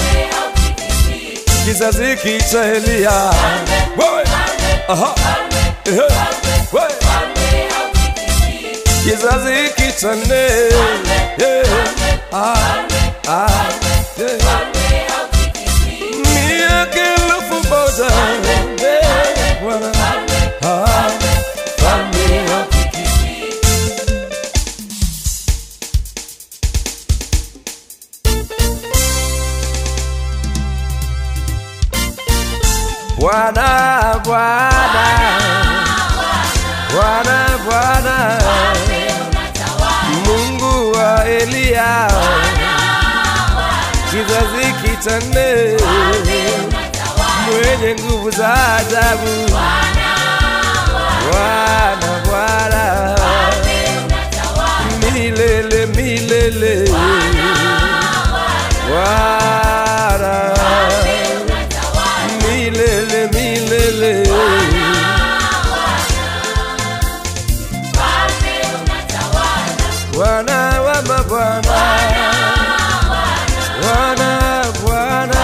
kizazi hiki cha Eliya, wewe, aha, eh, wewe kizazi hiki cha nne, yeah, ah, ah, yeah. miaka elfu moja yeah, Bwana, ah, falme hakiki. Bwana, Bwana, Bwana, Bwana, Mungu wa Eliya, kizazi cha nne, mwenye nguvu za ajabu, Bwana, Bwana, milele milele, Bwana, milele milele. Bwana wa mabwana, Bwana Bwana,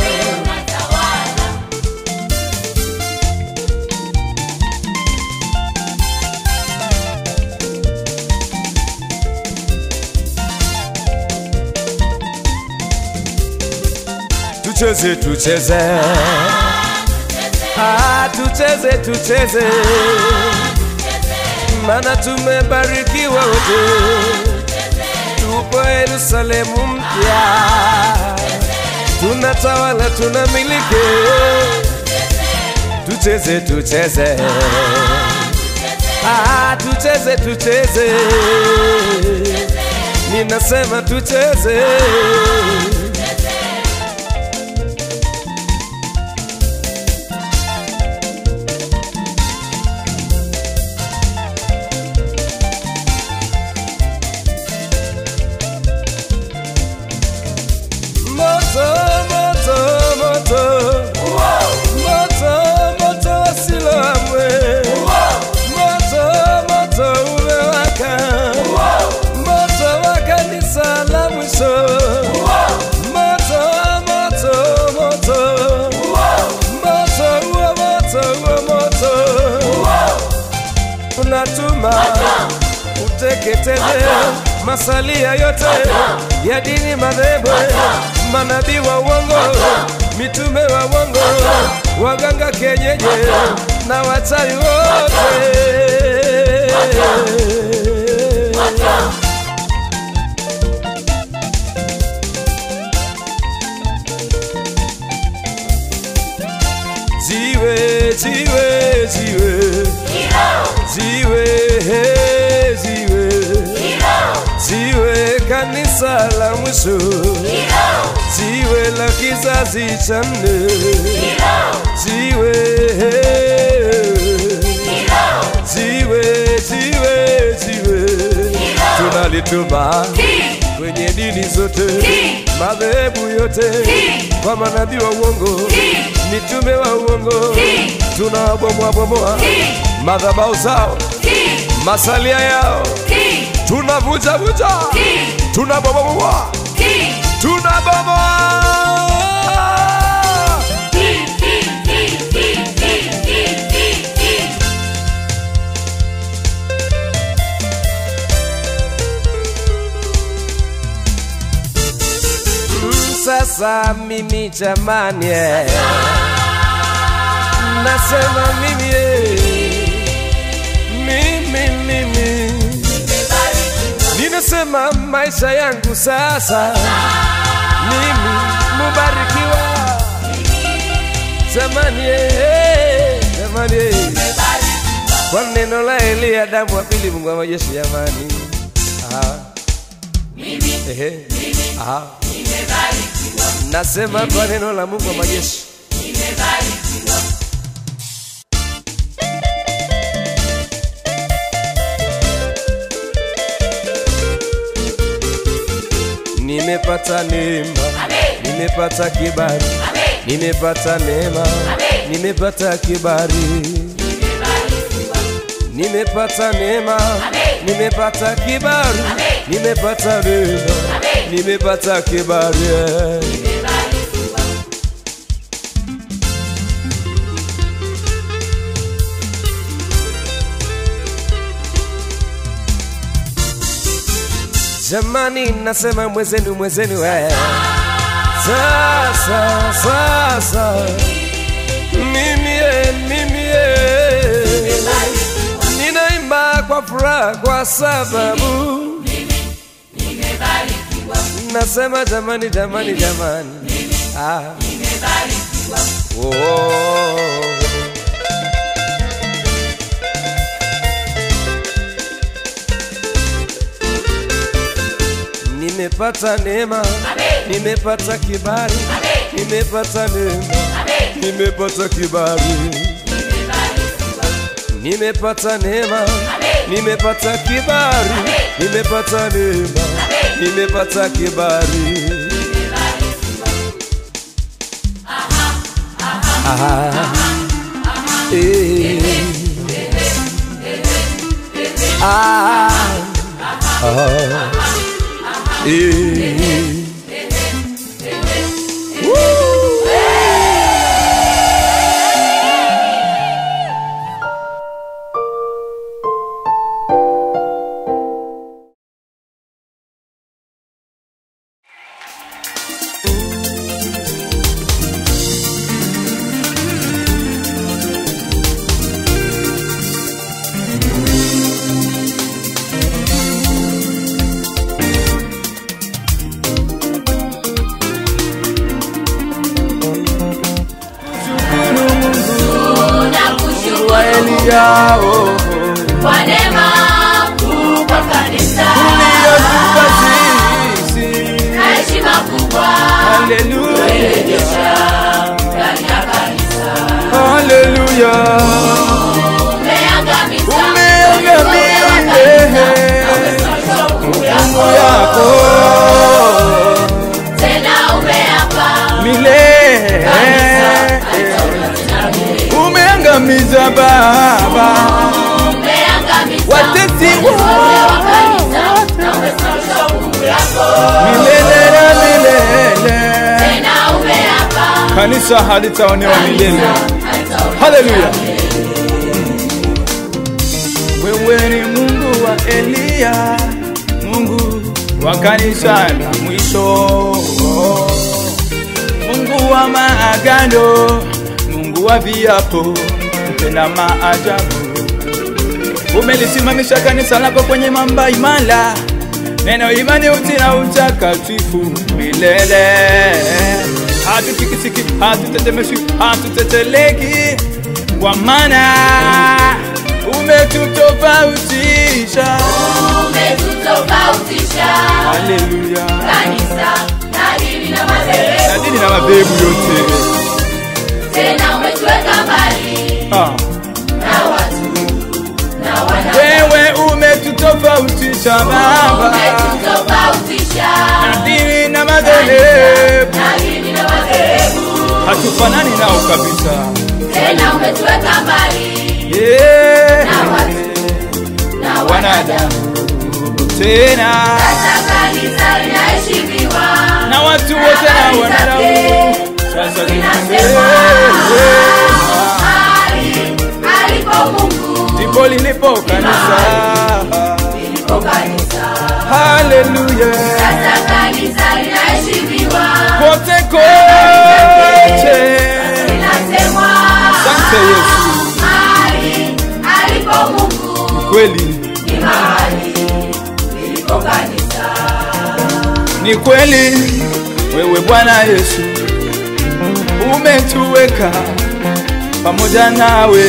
tucheze tucheze, ah, tucheze tucheze, maana tumebarikiwa wote tupo Yerusalemu mpya, tunatawala, tunamiliki. Tucheze, tucheze, Ah, tucheze tucheze, ninasema tucheze. Moto, moto, moto. Moto, moto wasiloamwe. Moto, moto umewaka. Moto wa kanisa la mwisho. Moto, moto, moto. Moto, huo moto, huo moto. Unatuma uteketeze masalia yote ya dini madhehebu, manabii wa uongo, mitume wa uongo, waganga kienyeji na wachawi wote. Jiwe, jiwe, jiwe, jiwe, he, jiwe, jiwe, kanisa la mwisho, jiwe la kizazi cha nne, jiwe, he, jiwe, jiwe, jiwe, tunalituma kwenye dini zote, madhehebu yote, kwa manabii wa uongo, mitume wa uongo, tunawabomoa bomoa madhabahu zao, masalia yao, tunavunja vunja, tunabomoa tunabomoa. Mm, Sasa mimi jamani, eh, nasema mimi eh, mimi mimi ninasema maisha yangu sasa, mimi mubarikiwa jamani, eh, jamani eh, kwa neno la Eliya damu wa pili, Mungu wa majeshi jamani, ah. Ehe. Ah. Nasema kwa neno la Mungu wa majeshi nimepata neema, nimepata kibali, nimepata neema, nimepata kibali, nimepata neema, nimepata kibali, nimepata neema, nimepata kibali. Jamani, nasema mwezenu, mwezenu we. Sasa, sasa mimi e, mimi e, ninaimba kwa furaha kwa sababu nasema jamani, jamani, jamani, ah. Oh. Nimepata neema, nimepata kibali, nimepata neema, nimepata kibali, nimepata neema, nimepata kibali, nimepata neema, nimepata kibali. Ah, eh. Ah, ah. Eh. Tunakushukuru Eliya, oh, oh. kwa wa Baba, umeangamiza watesi wote wa wa kanisa na umesimamisha hukumu yako milele na milele. tena umeapa Kanisa halitaonewa milele. halitaondoka Haleluya. Wewe ni Mungu wa Eliya, Mungu wa kanisa la mwisho, Mungu wa maagano, Mungu wa viapo, tena maajabu. Umelisimamisha kanisa lako kwenye mamba imara, neno imani, uti na utakatifu milele. Hatutikisiki, hatutetemeshwi, hatuteteleki, kwa maana umetutofautisha. umetutofautisha Haleluya. kanisa na dini na madhehebu Na dini na madhehebu yote tena umetuweka mbali ah. na watu na wana Wewe umetutofautisha Baba umetutofautisha na dini na madhehebu, na dini na madhehebu hatufanani nao kabisa. tena umetuweka mbali Yeah. na watu na wanadamu Tena sasa kanisa linaheshimiwa na watu wote na wanadamu sasa linasema mahali alipo Mungu ndipo lilipo kanisa. liliko kanisa Haleluya, sasa kanisa linaheshimiwa kote kote. linasemwa Asante Yesu, mahali alipo Mungu kweli ni mahali liliko kanisa ni kweli, wewe Bwana Yesu umetuweka pamoja nawe,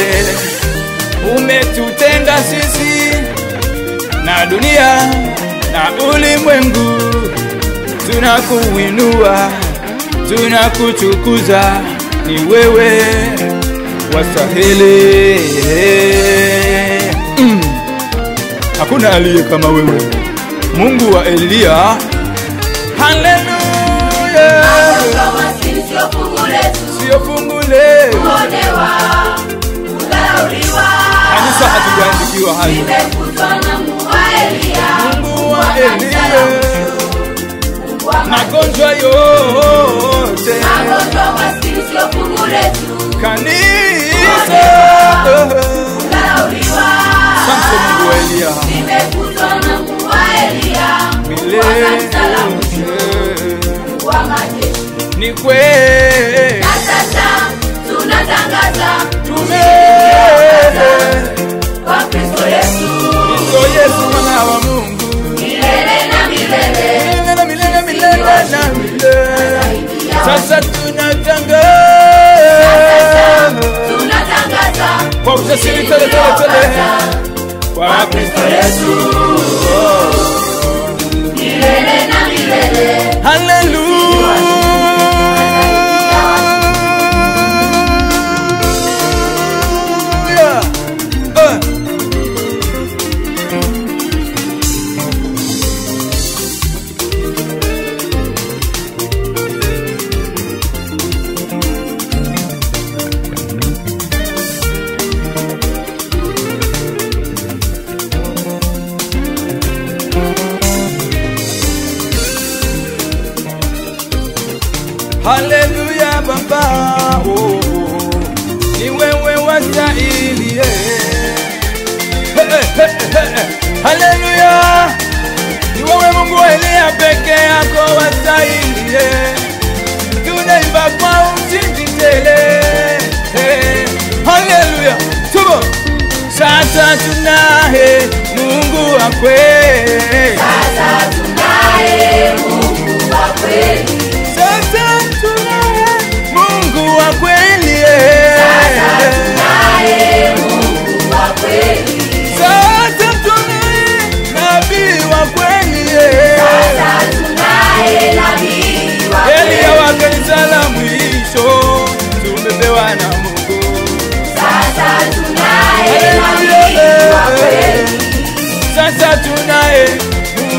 umetutenga sisi na dunia na ulimwengu, tunakuinua, tunakutukuza, ni wewe wastahili. Mm. Hakuna aliye kama wewe, Mungu wa Eliya. Haleluya, Kwa maskini sio fungu letu sio fungu letu. kuonewa kudharauliwa Kanisa hatujaandikiwa hayo. imefutwa na Mungu wa Eliya Mungu wa Eliya, Mungu wa magonjwa yote, magonjwa maskini sio fungu letu kanisa. kudharauliwa Asante Mungu wa Eliya, imefutwa na Mungu wa Eliya Mungu wa kanisa la mwisho milele Mungu wa majeshi ni kweli. na sasa tunatangaza Tume kwa Kristo Yesu Kristo Yesu mwana wa Mungu milele na milele milele na milele milele na milele. Sasa tunatangaza tunatangaza kwa ujasiri tele tele tele kwa Kristo Yesu. milele na milele Hallelujah. Uh. Haleluya Baba, oh, oh. ni wewe wastahili. eh. He, he, he, he, he. Haleluya, ni wewe Mungu wa Eliya peke yako wastahili. eh. Tunaimba kwa ushindi tele. eh. Haleluya, tubo sasa tunaye Mungu wa kweli. sasa tunaye Mungu wa kweli Sasa tunaye Mungu wa kweli. eh. tunaye Mungu wa kweli Sasa tunaye nabii wa kweli. eh. sasa tunaye nabii wa Eliya kweli wa kanisa la mwisho tumepewa na Mungu. sasa tunaye Haleluya, nabii wa eh. kweli Sasa tunaye Mungu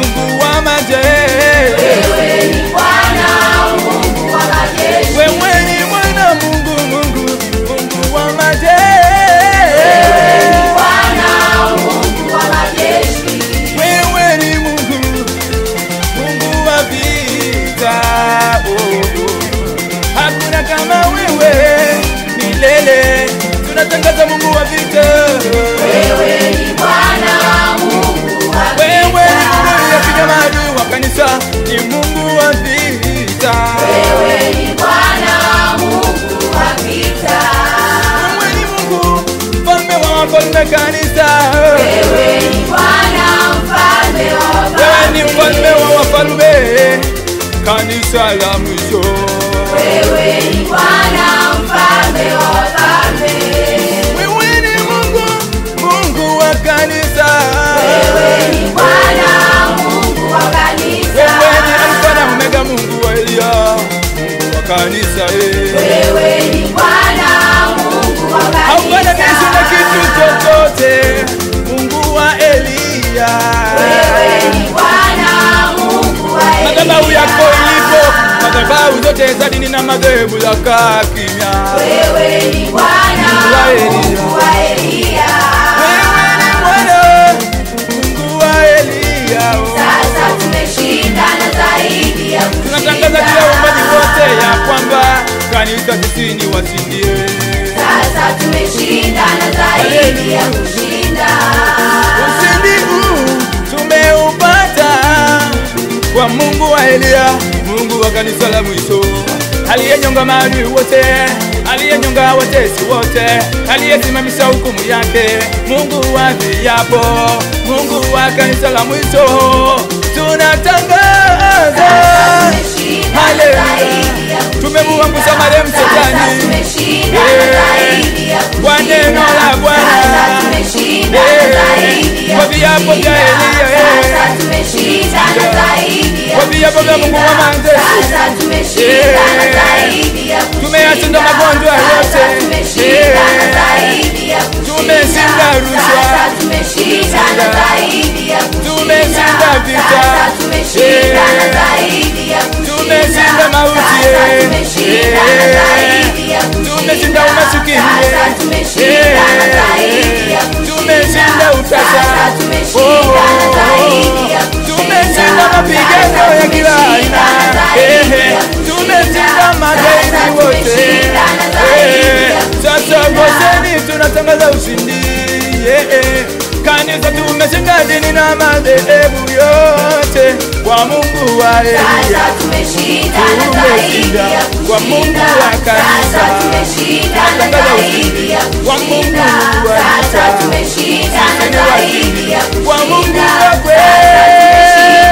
tunatangaza Mungu wa vita. Wewe ni Bwana Mungu wa Wewe ni vita. Mungu uliyepiga maadui wa kanisa, ni Mungu wa vita. Wewe ni Bwana Mungu wa vita. Wewe ni Mungu mfalme wa wafalme kanisa. Wewe ni Bwana mfalme wa Wewe ni wafalme. mfalme wa wafalme kanisa la mwisho. Wewe ni Bwana mfalme wa wafalme. Wewe ni Mungu, Mungu wa kanisa. Wewe ni Bwana Mungu wa kanisa. Wewe ni Alfa na Omega, Mungu wa Elia, Mungu wa kanisa. eh. Wewe ni Bwana Mungu wa Haufananishi na kanisa. kitu chochote, Mungu wa Elia. Wewe ni Bwana Mungu wa Madhabahu yako Elia. ilipo, madhabahu zote za dini na madhehebu yakaa kimya. Wewe ni Bwana Mungu wa Elia. Mungu wa Elia. Wewe ni Bwana, Mungu wa Elia. oh. Sasa tumeshinda na zaidi ya Tunatangaza kushinda. kila uumbaji wote ya kwamba kanisa sisi ni washindie. Sasa tumeshinda na zaidi ya kushinda. Ushindi huu tumeupata kwa Mungu wa Elia, Mungu wa kanisa la mwisho, aliyenyonga maadui wote, aliyenyonga watesi wote, aliyesimamisha hukumu yake, Mungu wa viapo, Mungu wa kanisa la mwisho, tunatangaza Tumeshinda na Haleluya. zaidi ya kushinda. Tumemuangusha marehemu Sasa shetani. tumeshinda na zaidi ya kushinda. Kwa neno la Bwana. Sasa tumeshinda na zaidi ya Kwa viapo vya kushinda. Elia, eh. Sasa tumeshinda na zaidi ya Kwa viapo vya Mungu wa kushinda. majeshi. Sasa tumeshinda na Eh. zaidi ya kushinda. Tumeyashinda magonjwa Sasa yote. tumeshinda na Eh. zaidi ya kushinda. Tumeshinda rushwa. Sasa tumeshinda na zaidi ya kushinda. Tumeshinda vita. Sasa tumeshinda na Eh. zaidi ya kushinda. Tumeshinda mauti, Sasa eh. tumeshinda na Eh. zaidi ya kushinda. Tumeshinda umasikini, Sasa eh. tumeshinda na Eh. zaidi ya kushinda. Tumeshinda utasa. Sasa tumeshinda na Oh. zaidi ya kushinda. Tumeshinda mapigano Sasa ya kila tumeshinda aina. na zaidi Eh, ya kushinda. tumeshinda magaidi Sasa wote. tumeshinda na zaidi Eh, ya Sasa kushinda. Goseni tunatangaza ushindi. Eh, eh. Kanisa tumeshinda dini na madhehebu yote kwa Mungu wa Sasa Elia. tumeshinda na zaidi Tumeshinda ya kwa Mungu kushinda. wa kanisa. Sasa tumeshinda na Tunatangaza zaidi ya ushindi kwa Mungu kushinda. wa Sasa vita. tumeshinda na Sisi ni zaidi washindi ya kwa Mungu kushinda. wa kweli.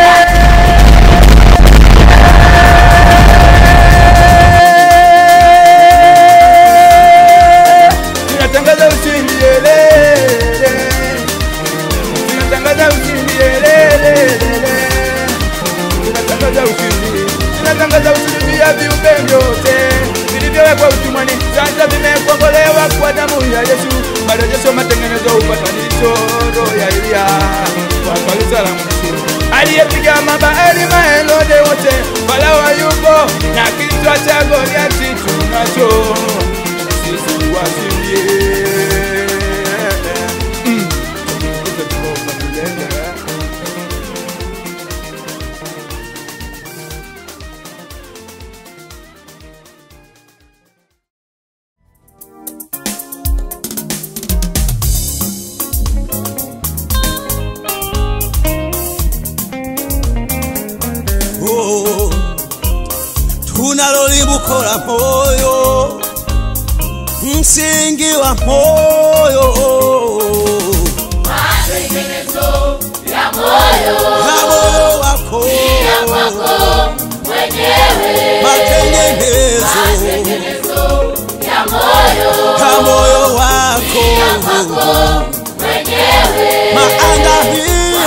Tunatangaza ushindi elele. Tunatangaza ushindi elele. Tunatangaza ushindi. Tunatangaza ushindi vya viumbe vyote vilivyowekwa utumwani, sasa vimekombolewa kwa damu ya Yesu, marejesho, matengenezo, upatanisho, roho ya Elia kwa kanisa la mwisho aliyepiga mabahari maelode wote, Farao hayupo na kichwa cha Goliati tunacho sisi washindie. Mm. Oh, tunalolimbukola moyo msingi wa moyo Matengenezo ya moyo na moyo wako ya kwako mwenyewe. matengenezo Matengenezo ya moyo na moyo wako ya kwako mwenyewe. maandalio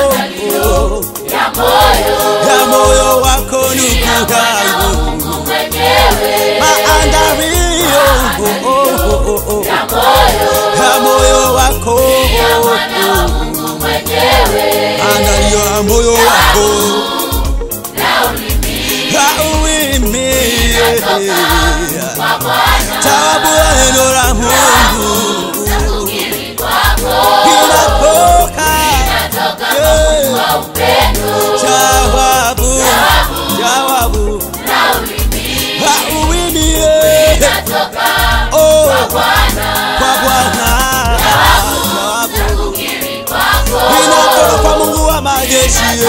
Ya moyo ya moyo wako nukugangu Mungu mwenyewe. maandalio Ya moyo ya moyo wako ya mwana wa Mungu mwenyewe. andalio ya moyo wako Na ulimi na ulimi kwa Bwana tabu ya neno la Mungu na kukiri kwako inatoka natoka yeah, kwa upendo. jawabu jawabu Na ulimi na ulimi yeah, natoka oh kwa Bwana kwa majeshi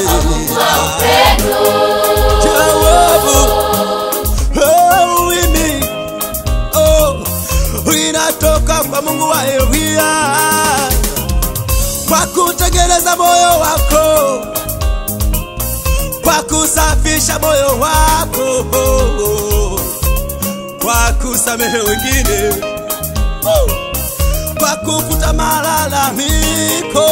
jawabu oh, mimi oh, inatoka kwa Mungu wa Elia kwa kutengeneza moyo wako, kwa kusafisha moyo wako, kwa kusamehe wengine, kwa kufuta malalamiko,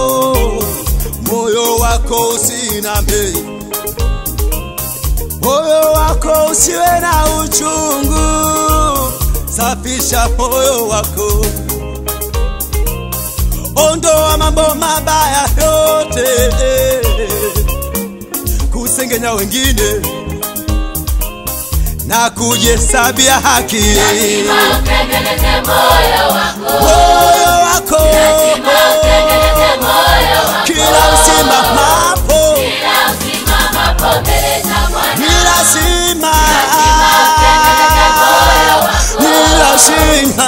moyo wako usiname, moyo wako usiwe na uchungu, safisha moyo wako ondoa mambo mabaya yote, kusengenya wengine na kujihesabia haki. Lazima utengeneze moyo wako. Moyo wako Lazima utengeneze moyo wako. kila usimamapo Kila usimamapo mbele za Bwana. ni lazima, utengeneze moyo wako. ni lazima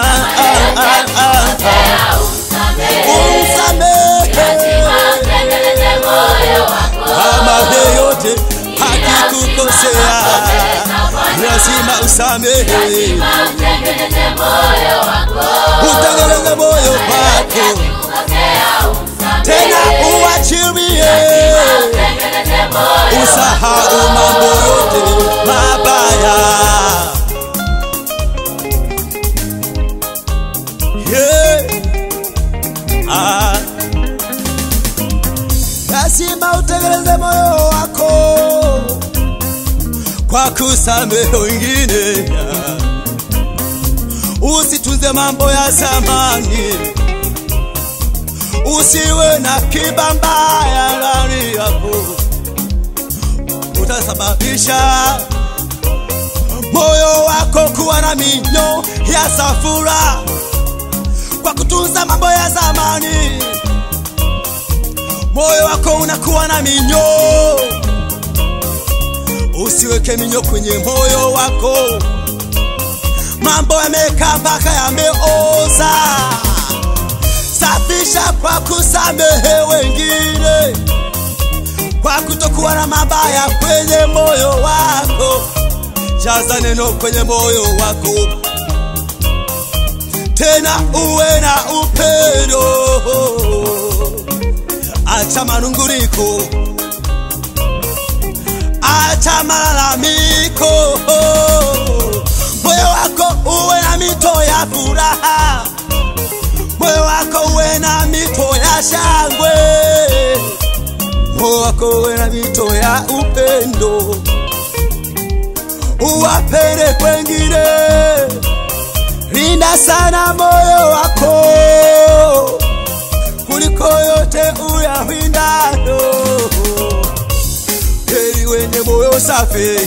Kosea umsamehe. umsamehe Lazima utengeneze moyo wako. kama yeyote hakikukosea, lazima usamehe, Lazima utengeneze moyo wako. utengeneze moyo wako Kosea umsamehe. tena uachilie, Utengeneze moyo usahau mambo yote mabaya. Yeah. Ah. Lazima utengeneze moyo wako kwa kusamehe wengine, usitunze mambo ya zamani, usiwe na kiba mbaya ndani yako, utasababisha moyo wako kuwa na minyo ya safura kwa kutunza mambo ya zamani. Moyo wako unakuwa na minyo, usiweke minyo kwenye moyo wako. Mambo yamekaa mpaka yameoza, safisha kwa kusamehe wengine, kwa kutokuwa na mabaya kwenye moyo wako. Jaza neno kwenye moyo wako tena uwe na upendo, acha manunguriko, acha malalamiko, moyo wako uwe na mito ya furaha, moyo wako uwe na mito ya shangwe, moyo wako uwe na mito ya upendo, uwapende kwengine linda sana moyo wako kuliko yote uyawindayo. Heri wenye moyo safi,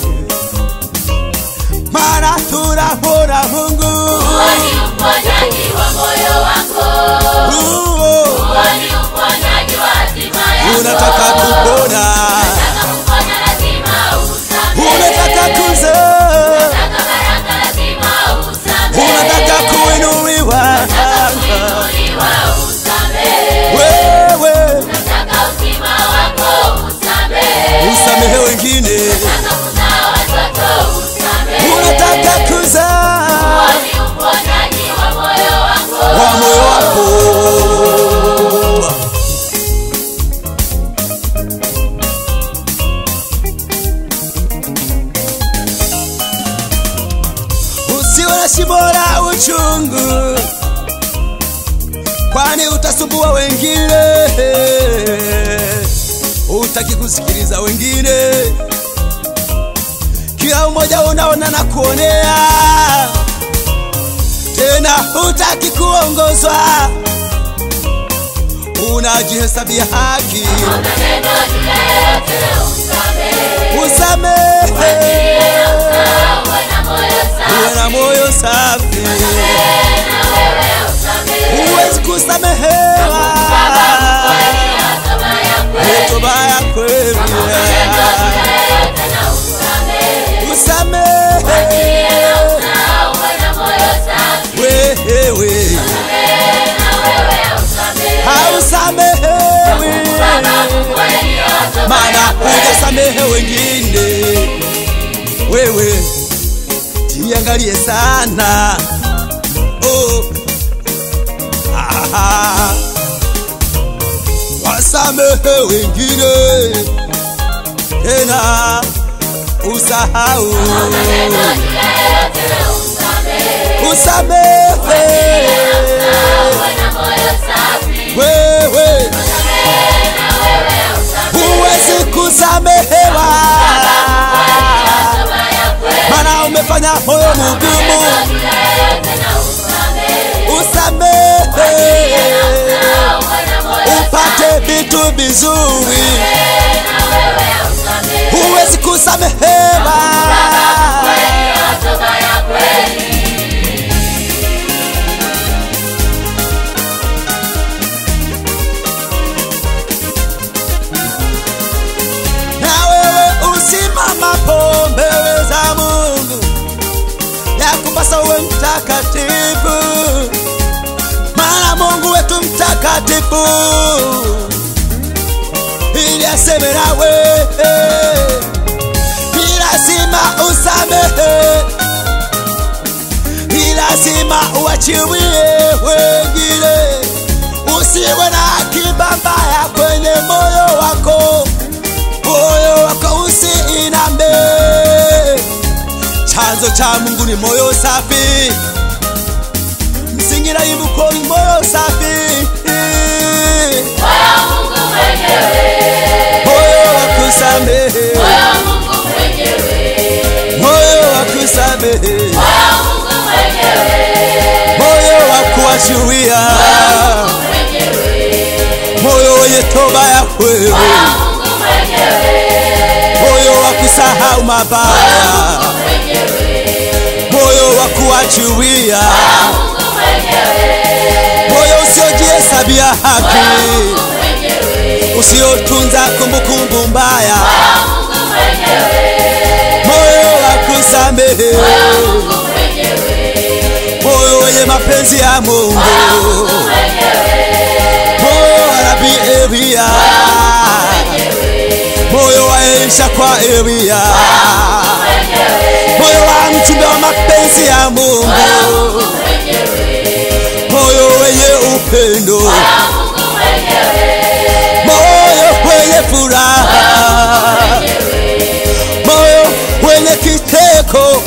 maana tunamwona Mungu. Huo ni uponyaji wa moyo wako. Huo Huo ni uponyaji wa hatima yako. unataka kupona, Unataka kupona lazima usamehe. unataka kuzaa, Unataka baraka lazima usamehe. unataka kuinuliwa, Kuinuliwa usamehe. wewe Unataka uzima wako usamehe. usamehe wengine, Unataka kuzaa watoto usamehe. unataka kuzaa Huo ni uponyaji wa moyo wako. wa moyo wako. Usiwe na shimo la uchungu, kwani utasumbua wengine. Utaki kusikiliza wengine, kila mmoja unaona na kuonea tena hutaki kuongozwa, unajihesabia haki. Maneno juu ya yote usamehe. Usamehe, Uwe na moyo safi. uwe na moyo safi, Na wewe usamehe. huwezi kusamehewa Kama ya kweli. toba ya kweli. yote na usamehe. Usamehe Na uwe na moyo safi. wewe, Na wewe usamehe. hausamehewi Baba kweli usiwasamehe wengine. Wewe jiangalie sana oh. ah. Wasamehe wengine tena usahau usamehe wewe huwezi kusamehewa mana umefanya moyo mugumu usamehe upate vitu vizuri huwezi kusamehewa na wewe usimamapo mbele za Mungu, ya kupasa uwe mtakatifu, maana Mungu wetu mtakatifu, ili aseme nawe ni lazima usamehe, ni lazima uachilie wengine, usiwe na akiba mbaya kwenye moyo wako moyo wako usiiname. Chanzo cha Mungu ni moyo safi, msingi na imbuko ni moyo safi. Moyo wa kusamehe, moyo wa kusamehe, moyo wa kuachilia, moyo wenye toba ya kweli moyo wa kusahau mabaya, moyo wa kuachilia, moyo usiojihesabia haki, usiotunza kumbukumbu mbaya, moyo wa kusamehe, moyo wenye mapenzi ya Mungu, moyo wa Nabii Elia moyo wa Elisha kwa Elia, moyo wa mchumba wa mapenzi ya Mungu, moyo wenye upendo, moyo wenye furaha, moyo wenye kiteko,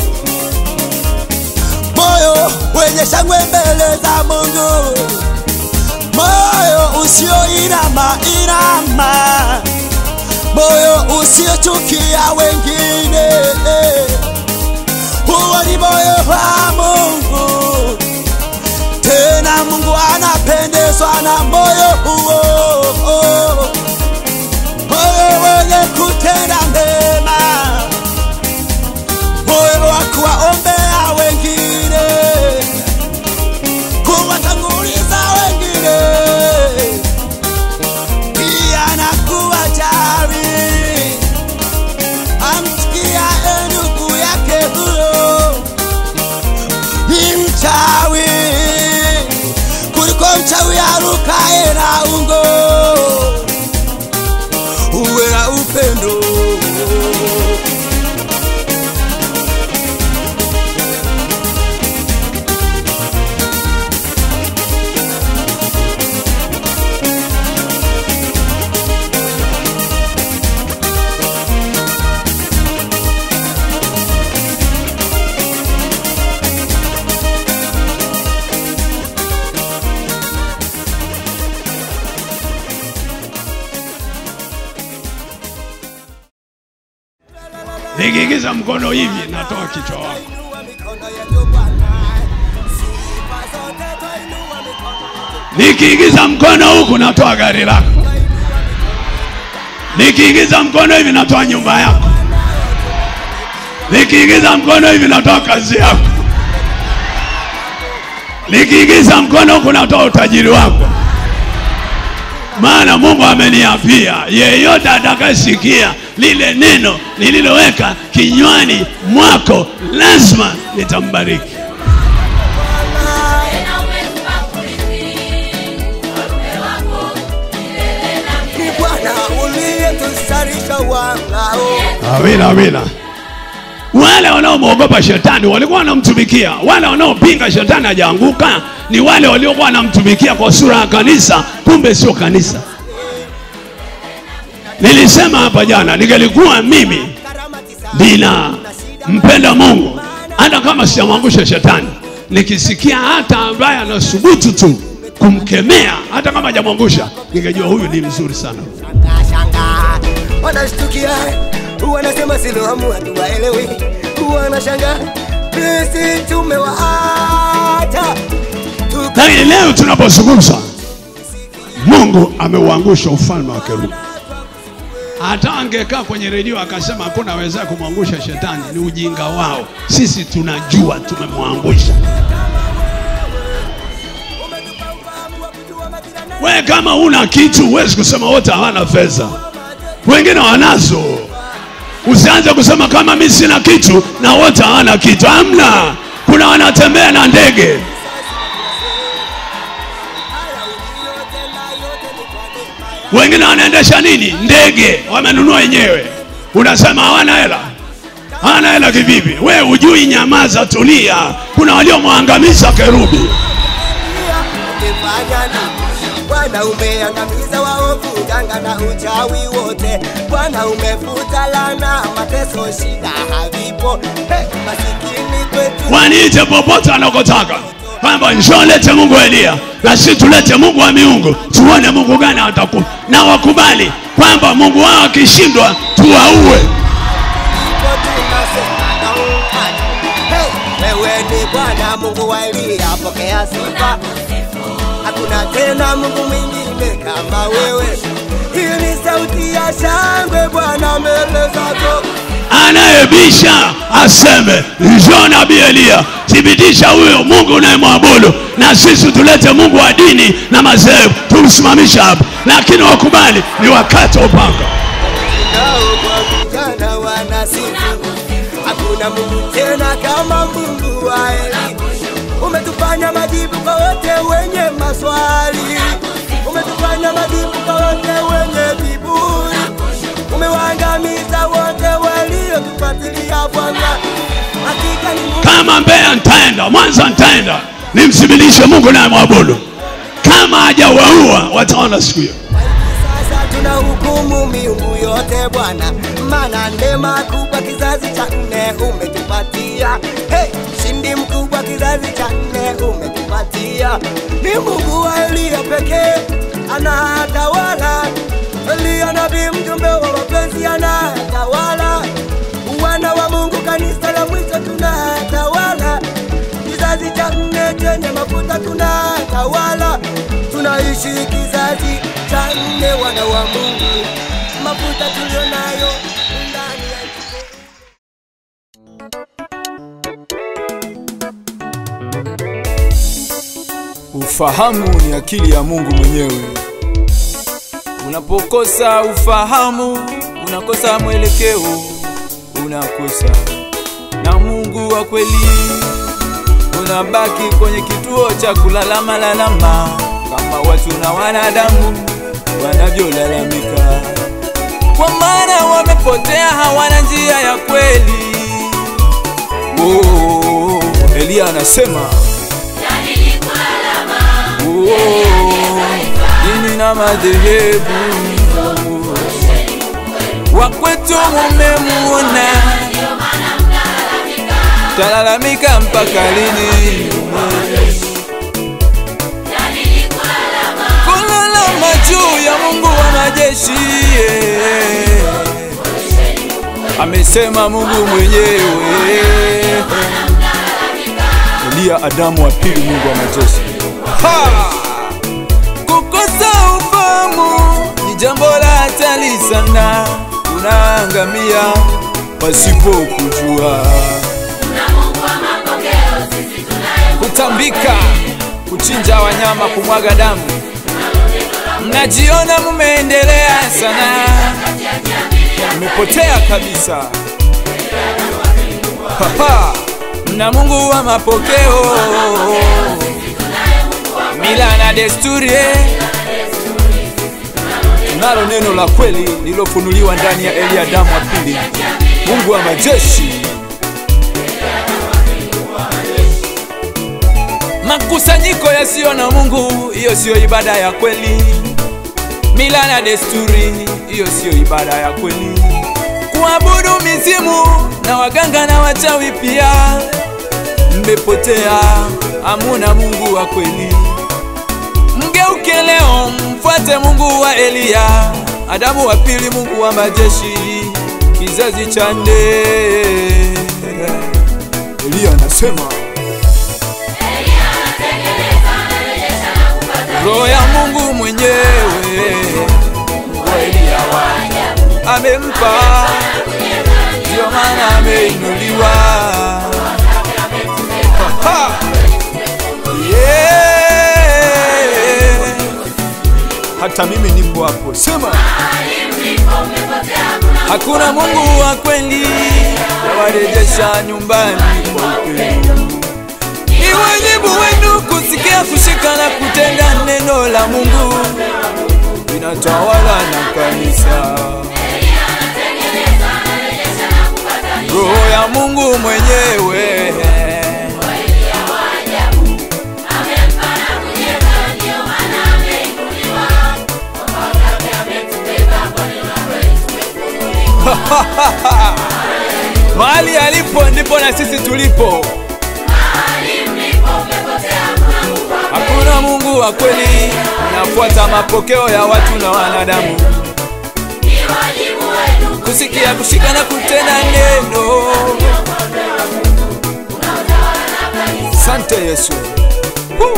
moyo wenye shangwe mbele za Mungu, moyo usioinama inama moyo usiochukia wengine. Huo ni moyo wa Mungu, tena Mungu anapendezwa na moyo huo, moyo wenye kutenda mema, moyo wa kuwaombea wengine, kuwatanguliza wengine pia na kuwajali amsikia ndugu yake huyo ni mchawi kuliko mchawi arukaye na ungo. Uwe na upendo nikiingiza mkono hivi natoa kichwa wako nikiingiza mkono huku natoa gari lako nikiingiza mkono hivi natoa nyumba yako nikiingiza mkono hivi natoa kazi yako nikiingiza mkono huku natoa utajiri wako maana mungu ameniapia yeyote atakayesikia lile neno nililoweka kinywani mwako lazima nitambariki ni Bwana uliyetusarisha wangao Amina, amina. Wale wanaomwogopa shetani walikuwa wanamtumikia, wale wanaopinga shetani hajaanguka ni wale waliokuwa wanamtumikia kwa sura ya kanisa, kumbe sio kanisa. Nilisema hapa jana, ningelikuwa mimi nina mpenda Mungu, hata kama sijamwangusha shetani, nikisikia hata ambaye anasubutu tu kumkemea, hata kama hajamwangusha, ningejua huyu ni mzuri sana. Shanga wanashtukia, wanasema Siloamu hatuwaelewi, wanashanga sisi tumewaacha Lakini leo tunapozungumza, Mungu ameuangusha ufalme wa kerubi. Hata angekaa kwenye redio akasema hakuna aweza kumwangusha shetani, ni ujinga wao. Sisi tunajua tumemwangusha. We kama una kitu huwezi kusema wote hawana fedha, wengine wanazo. Usianze kusema kama mi sina kitu na wote hawana kitu. Hamna, kuna wanatembea na ndege. wengine wanaendesha nini ndege wamenunua wenyewe unasema hawana hela hawana hela kivipi we ujui nyamaza tulia kuna waliomwangamiza kerubi umefanya nini? Bwana umeangamiza waovu, uganga na uchawi wote. Bwana umefuta lana, mateso, shida havipo. Hey, masikini kwetu waniite popote wanakotaka kwamba njoo lete mungu wa eliya na si tulete mungu wa miungu tuone mungu gani ataku na wakubali kwamba mungu wao akishindwa tuwaue Ndipo tunasema na umati. Hey, wewe ni Bwana Mungu wa Eliya, pokea sifa. Hakuna tena Mungu mwingine kama wewe. Hii ni sauti ya shangwe Bwana mbele zako. anayebisha aseme njoo nabii eliya thibitisha huyo mungu unayemwabudu na sisi tulete mungu wa dini na madhehebu tumsimamisha hapa lakini wakubali ni wakati wa upanga nao kwa vijana wanasifu, hakuna Mungu tena kama Mungu wa Eli. Umetufanya majibu kwa wote wenye maswali, umetufanya majibu kwa wote wenye viburi, umewaangamiza wote waliotufuatilia Bwana. Hakika ni Mungu kama mbeya ntaenda mwanza ntaenda nimthibitishe mungu nayemwabudu kama hajawaua wataona siku hiyo Sasa tuna hukumu miungu yote Bwana, maana neema kubwa kizazi cha nne umetupatia. Hey, shindi mkubwa kizazi cha nne umetupatia. Ni Mungu wa Eliya pekee anatawala. Eliya nabii mjumbe wa mapenzi anatawala. Wana wa Mungu kanisa la mwisho tunatawala. Kizazi cha nne chenye mafuta tunatawala. Tunaishi kizazi cha nne wana wa Mungu. Mafuta tulionayo ndani ya Ufahamu ni akili ya Mungu mwenyewe. Unapokosa ufahamu, unakosa mwelekeo, unakosa na Mungu wa kweli. Unabaki kwenye kituo cha kulalama lalama, kama watu na wanadamu wanavyolalamika, kwa maana wamepotea, hawana njia ya kweli. Oh, Eliya anasema Oh, dini na madhehebu wakwetu mumemuona, talalamika mpaka lini? Kulalama juu ya Mungu wa majeshi yeah. Amesema Mungu mwenyewe Eliya Adamu wa pili, Mungu wa majeshi Ha! Kukosa ufahamu ni jambo la hatari sana, unaangamia pasipo kujua. Kutambika, kuchinja wanyama, kumwaga damu, mnajiona mumeendelea sana, mmepotea kabisa. Ha-ha! Mna Mungu wa mapokeo mila na desturi nalo neno la kweli lililofunuliwa ndani ya Eliya damu wa pili, Mungu wa majeshi. Makusanyiko yasiyo na Mungu, hiyo siyo ibada ya kweli. Mila na desturi, hiyo siyo ibada ya kweli. Kuabudu mizimu na waganga na wachawi pia, mmepotea, hamuna Mungu wa kweli. Mgeuke leo, mfuate Mungu wa Eliya, Adamu wa pili, Mungu wa majeshi, kizazi cha nne. Eliya anasema roho ya Mungu mwenyewe wa Eliya amempa, ndio maana ameinuliwa. Ha, ha. Yeah. Hata mimi nipo hapo, sema hakuna Mungu wa kweli, yawarejesha nyumbani kwa upendo. Ni wajibu wenu kusikia, kushika na kutenda neno la Mungu linatawala na kanisa. Roho ya Mungu mwenyewe mahali alipo ndipo na sisi tulipo. Hakuna Mungu wa kweli, nafuata mapokeo ya watu na wanadamu, kusikia, kushika na kutenda neno. Sante Yesu. Woo.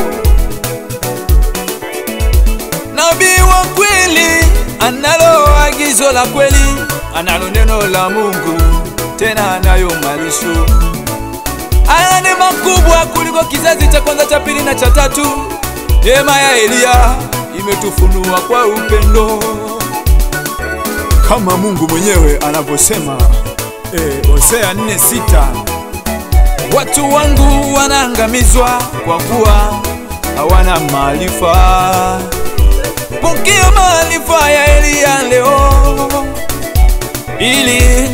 Nabii wa kweli analo agizo la kweli, analo neno la Mungu, tena anayo malisho Haya ni makubwa kuliko kizazi cha kwanza, cha pili na cha tatu. Neema ya Eliya imetufunua kwa upendo, kama Mungu mwenyewe anavyosema eh, Hosea 4:6 watu wangu wanaangamizwa kwa kuwa hawana maarifa. Pokea maarifa ya Eliya leo ili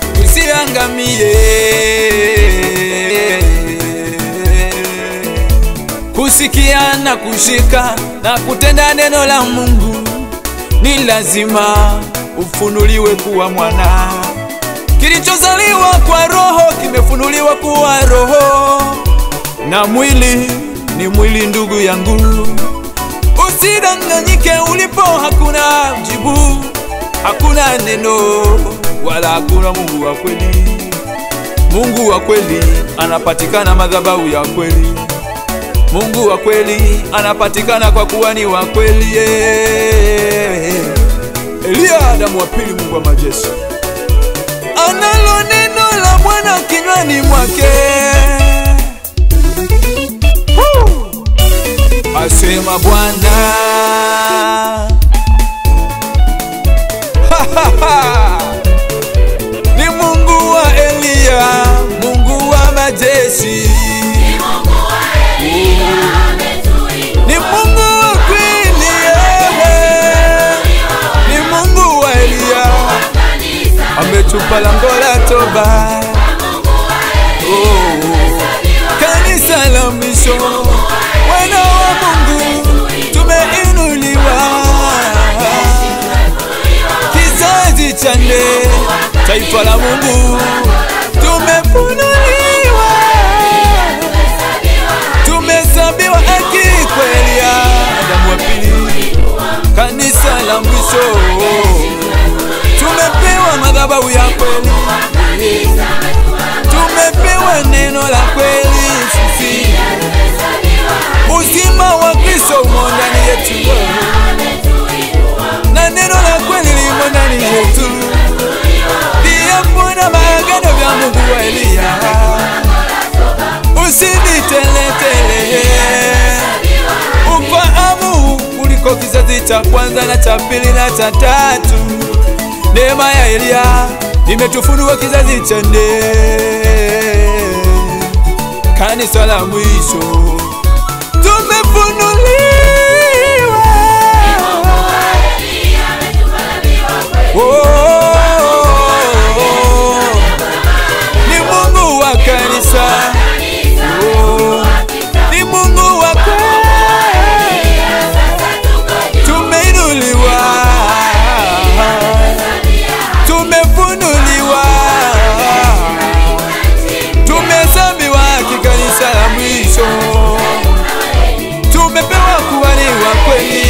usiangamie. Kusikia na kushika na kutenda neno la Mungu ni lazima ufunuliwe kuwa mwana. Kilichozaliwa kwa roho kimefunuliwa kuwa roho, na mwili ni mwili, ndugu yangu. Usidanganyike, ulipo hakuna jibu, hakuna neno wala hakuna Mungu wa kweli. Mungu wa kweli anapatikana madhabahu ya kweli. Mungu wa kweli anapatikana kwa kuwa ni wa kweli. yeah. Eliya Adamu wa pili, Mungu wa majeshi, analo neno la Bwana kinywani mwake. Woo! Asema Bwana Ha, ha, ha. ni Mungu wa Eliya, Mungu wa majeshi, ni Mungu wa kweli, yeah. ni Mungu wa Eliya, ametupa lango la toba, oh. kanisa la mwisho, wana wa Mungu tumeinuliwa kizazi cha nne, taifa la Mungu tumefunuliwa, tumehesabiwa haki kweli ya Adamu wa pili, kanisa la mwisho, tumepewa madhabahu ya kweli, tumepewa neno la kweli sisi, uzima wa Kristo umo ndani yetu na neno la kweli limo ndani yetu, viapo na maagano vya Mungu wa Eliya. Usiniteletele ufahamu kuliko kizazi cha kwanza na cha pili na cha tatu. Neema ya Eliya imetufunua kizazi cha nne, kanisa la mwisho tumefunuliwa tumeinuliwa tumehesabiwa kikanisa la mwisho tumepewa kuwaliwa kweli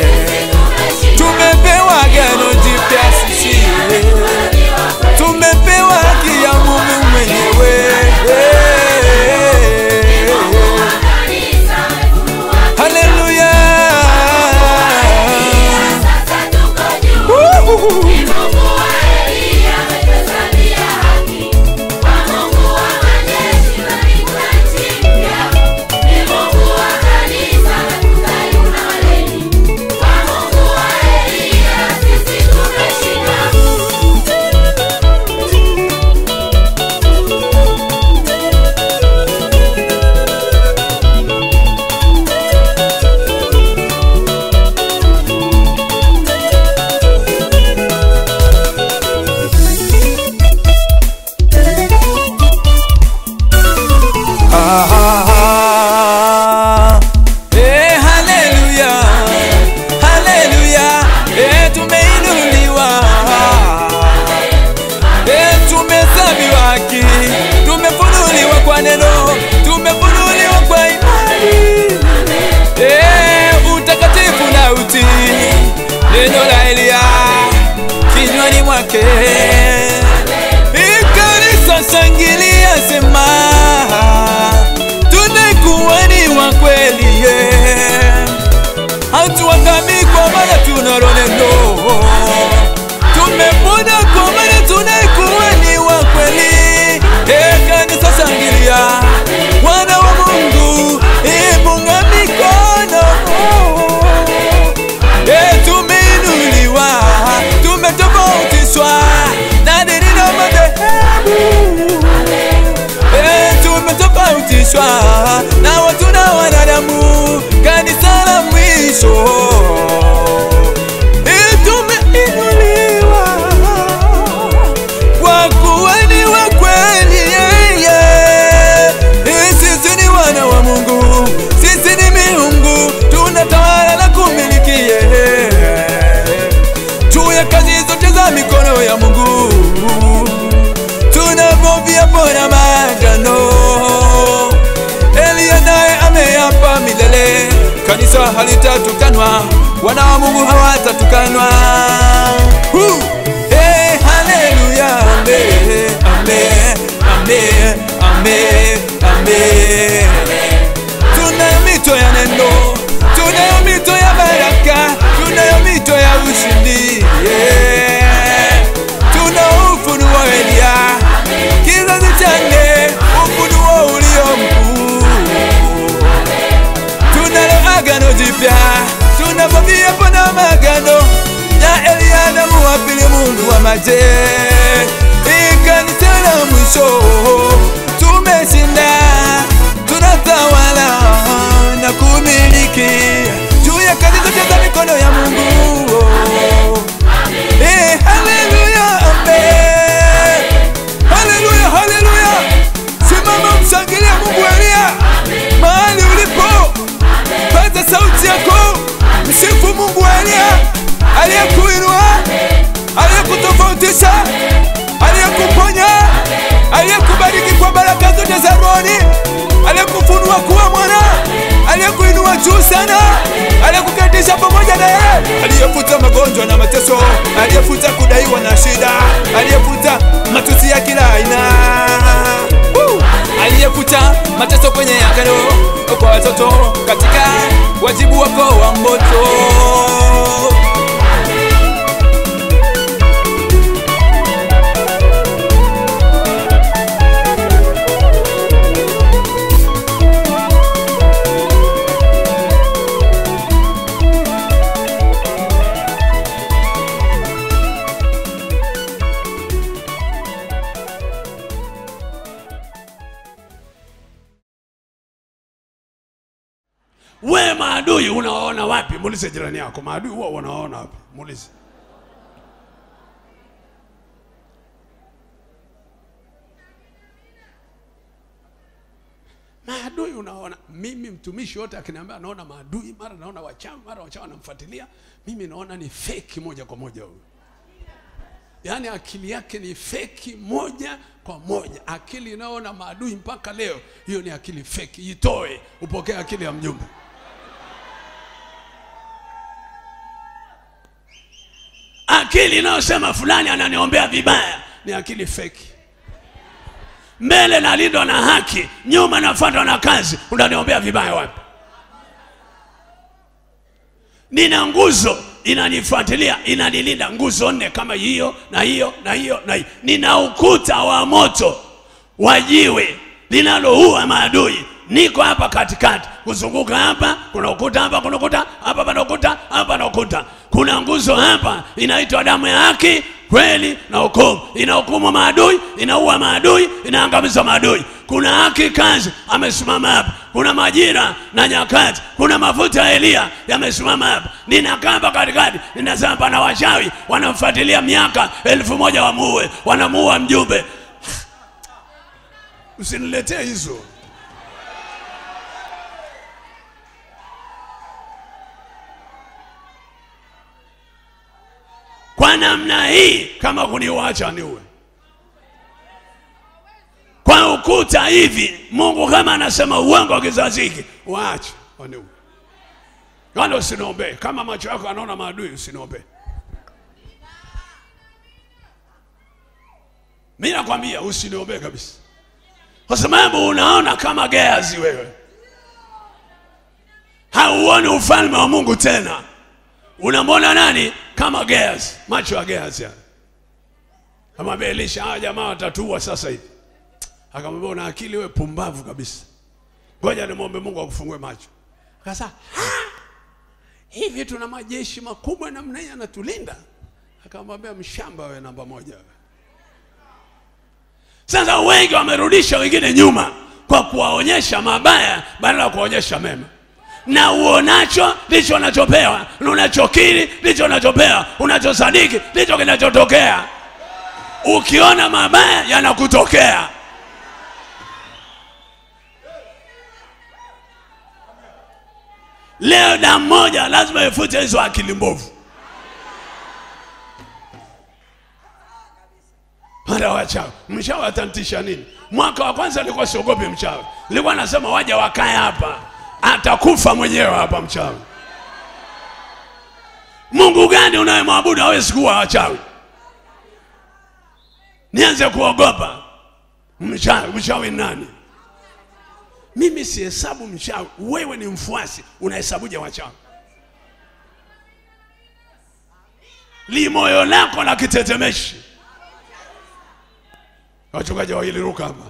tumepewa gano jipya sisi tumepewa haki ya Mungu mwenyewe haleluya Ah, eh, haleluya, haleluya, eh, tumeinuliwa, eh, tumehesabiwa haki, tumefunuliwa kwa neno, tumefunuliwa kwa imani, eh, utakatifu na utii, neno la Elia kinywani mwake, ikanisa shangilia, sema tunakuwa ni wa kweli yeah. hatuangami kwa maana tunalo neno tumepona kwa maana tunakuwa ni wa kweli Eh, kanisa shangilia wana wa mungu ipunga mikono Eh, tumeinuliwa tumetofautishwa na dini na madhehebu Eh, tumetofautishwa na watu na wanadamu, kanisa la mwisho Eh, tumeinuliwa kwa kuwa ni wa kweli yeah, yeah. Eh, sisi ni wana wa Mungu, sisi ni miungu, tunatawala na kumiliki yeah. juu ya kazi zote za mikono ya Mungu tunavovia pona magano. Elia naye ameapa milele, kanisa halitatukanwa, wana wa Mungu hawatatukanwa. Hu! Hey, haleluya, ame, ame, ame, ame, ame. Tunayo mito ya neno, tunayo mito ya baraka, tunayo mito ya ushindi yeah. Tuna ufunuo Elia, kizazi cha nne, ufunuo ulio mkuu. Tunalo agano jipya, tunavavia pana magano ya Elia na muwapili Mungu wa maje. Ikanisa la mwisho tumeshinda, tunatawala na kumiliki juu ya kazi zote za mikono ya Mungu. Eh, haleluya, amen. Haleluya, haleluya. Simama mshangilia Mungu Elia mahali ulipo, paza sauti yako, msifu Mungu Elia aliyekuinua, aliyekutofautisha, aliyekuponya, aliyekubariki kwa baraka zote za rohoni, aliyekufunua kuwa mwana, aliyekuinua juu sana, aliyekuketisha pamoja na yeye, aliyefuta magonjwa na mateso, aliyefuta kudaiwa na shida, aliyefuta matusi ya kila aina Woo! aliyefuta mateso kwenye agano kwa watoto katika wajibu wako wa moto. we maadui unawaona wapi muulize jirani yako maadui huwa unawaona wapi muulize maadui unaona mimi mtumishi wote akiniambia anaona maadui mara naona wachawi mara wachawi wanamfuatilia mimi naona ni feki moja kwa moja huyu yaani akili yake ni feki moja kwa moja. Akili inayoona maadui mpaka leo, hiyo ni akili feki. Itoe upokee akili ya mjumbe. Akili inayosema fulani ananiombea vibaya ni akili feki. Mbele nalindwa na haki, nyuma nafuatwa na kazi. Unaniombea vibaya wapi? Nina nguzo inanifuatilia, inanilinda, nguzo nne kama hiyo na hiyo na hiyo na hiyo. Nina ukuta wa moto wa jiwe linaloua maadui. Niko hapa katikati, kuzunguka hapa, kuna ukuta hapa, kuna ukuta hapa, pana ukuta hapa, pana ukuta. Kuna nguzo hapa inaitwa damu ya haki, kweli na hukumu. Inahukumu maadui, inaua maadui, inaangamiza maadui. Kuna haki kazi amesimama hapa. Kuna majira na nyakati, kuna mafuta ya Eliya yamesimama hapa. Ninakaa hapa katikati, ninasema pana wachawi wanamfuatilia miaka elfu moja wamuue, wanamuua mjumbe. Usiniletee hizo. kwa namna hii, kama kuniwacha niue kwa ukuta hivi. Mungu kama anasema uongo wa kizazi hiki, waache waniue, wala usiniombee. Kama macho yako anaona maadui, usiniombee. Mi nakwambia usiniombee kabisa, kwa sababu unaona kama Gehazi wewe, hauoni ufalme wa Mungu tena unamwona nani kama Gehazi, macho ya Gehazi haya. Akamwambia Elisha, hawa jamaa watatua sasa hivi. Akamwambia una akili wewe, pumbavu kabisa, ngoja nimwombe Mungu akufungue macho. Akasema hivi tuna majeshi makubwa namna hii anatulinda? Akamwambia mshamba wewe, namba moja wewe. Sasa wengi wamerudisha wengine nyuma kwa kuwaonyesha mabaya badala ya kuwaonyesha mema na uonacho ndicho unachopewa, na unachokiri ndicho unachopewa, unachosadiki ndicho kinachotokea. Ukiona mabaya yanakutokea. Leo damu moja lazima ifute hizo akili mbovu. Hata wachawi, mchawi atantisha nini? Mwaka wa kwanza nilikuwa siogopi mchawi, nilikuwa nasema waje wakae hapa atakufa mwenyewe hapa mchawi. Mungu gani unayemwabudu hawezi kuwa wachawi? Nianze kuogopa mchawi? Mchawi nani? Mimi sihesabu mchawi. Wewe ni mfuasi, unahesabuje wachawi? Limoyo lako la kitetemeshi. Wachungaji wawili ruka hapa.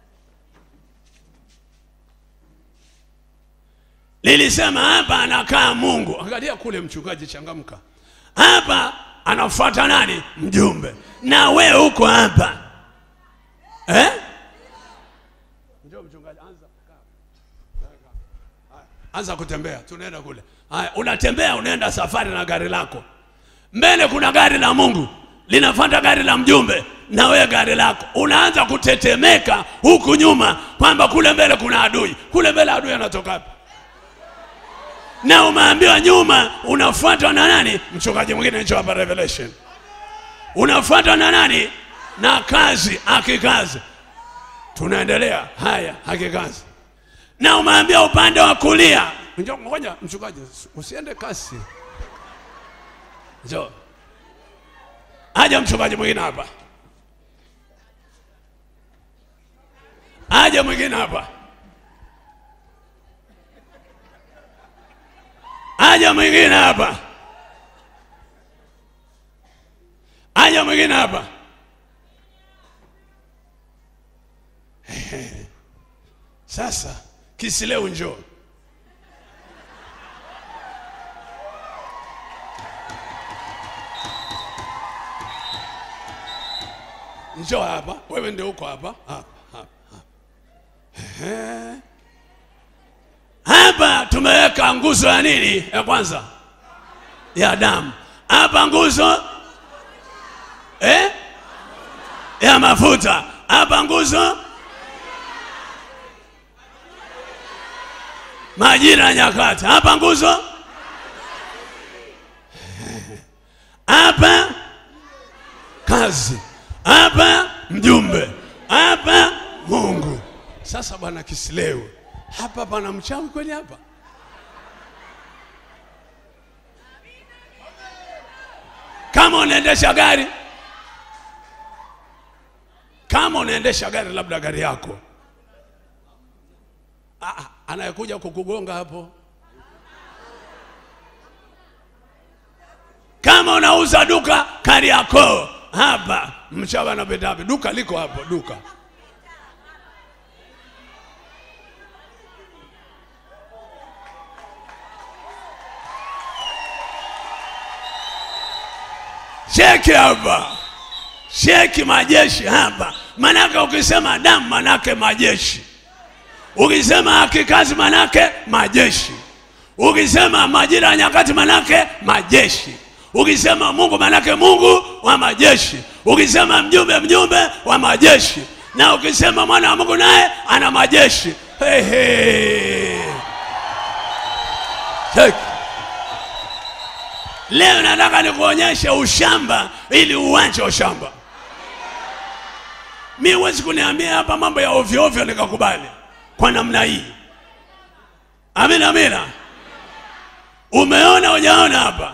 Nilisema hapa anakaa Mungu. Angalia kule, mchungaji, changamka. Hapa anafuata nani? Mjumbe. Na we uko hapa eh? Njoo mchungaji, anza anza kutembea, tunaenda kule. Haya, unatembea, unaenda safari na gari lako. Mbele kuna gari la Mungu linafuata gari la mjumbe, na wewe gari lako unaanza kutetemeka huku nyuma, kwamba kule mbele kuna adui. Kule mbele adui anatoka wapi? na umeambiwa nyuma unafuatwa na nani? Mchungaji mwingine njoo hapa Revelation, unafuatwa na nani? Na kazi, akikazi. Tunaendelea haya, akikazi, na umeambiwa upande wa kulia. Njoo, ngoja mchungaji, usiende kasi, njoo. Aja mchungaji mwingine hapa, aja mwingine hapa. aja mwingine hapa, aja mwingine hapa. Sasa kisileu njoo. Njoo hapa, wewe ndio uko hapa hapa hapa. Ehe. Hapa tumeweka nguzo ya nini? Ya kwanza ya damu. Hapa nguzo eh? ya mafuta. Hapa nguzo majira ya nyakati. Hapa nguzo hapa kazi. kazi, hapa mjumbe, hapa Mungu. Sasa bwana Kisilewe, hapa pana mchawi kweli hapa? Kama unaendesha gari, kama unaendesha gari, labda gari yako Ah, ah, anayekuja kukugonga hapo kama unauza duka Kariakoo hapa, mchawi anapita wapi? Duka liko hapo, duka cheki hapa, cheki majeshi hapa. Manake ukisema damu, manake majeshi. Ukisema haki kazi, manake majeshi. Ukisema majira ya nyakati, manake majeshi. Ukisema Mungu, manake Mungu wa majeshi. Ukisema mjumbe, mjumbe wa majeshi. Na ukisema mwana wa Mungu, naye ana majeshi. Hey, hey. Cheki. Leo nataka nikuonyeshe ushamba ili uwanje ushamba. Mi huwezi kuniambia hapa mambo ya ovyo ovyo nikakubali kwa namna hii. Amina, amina. Umeona hujaona hapa?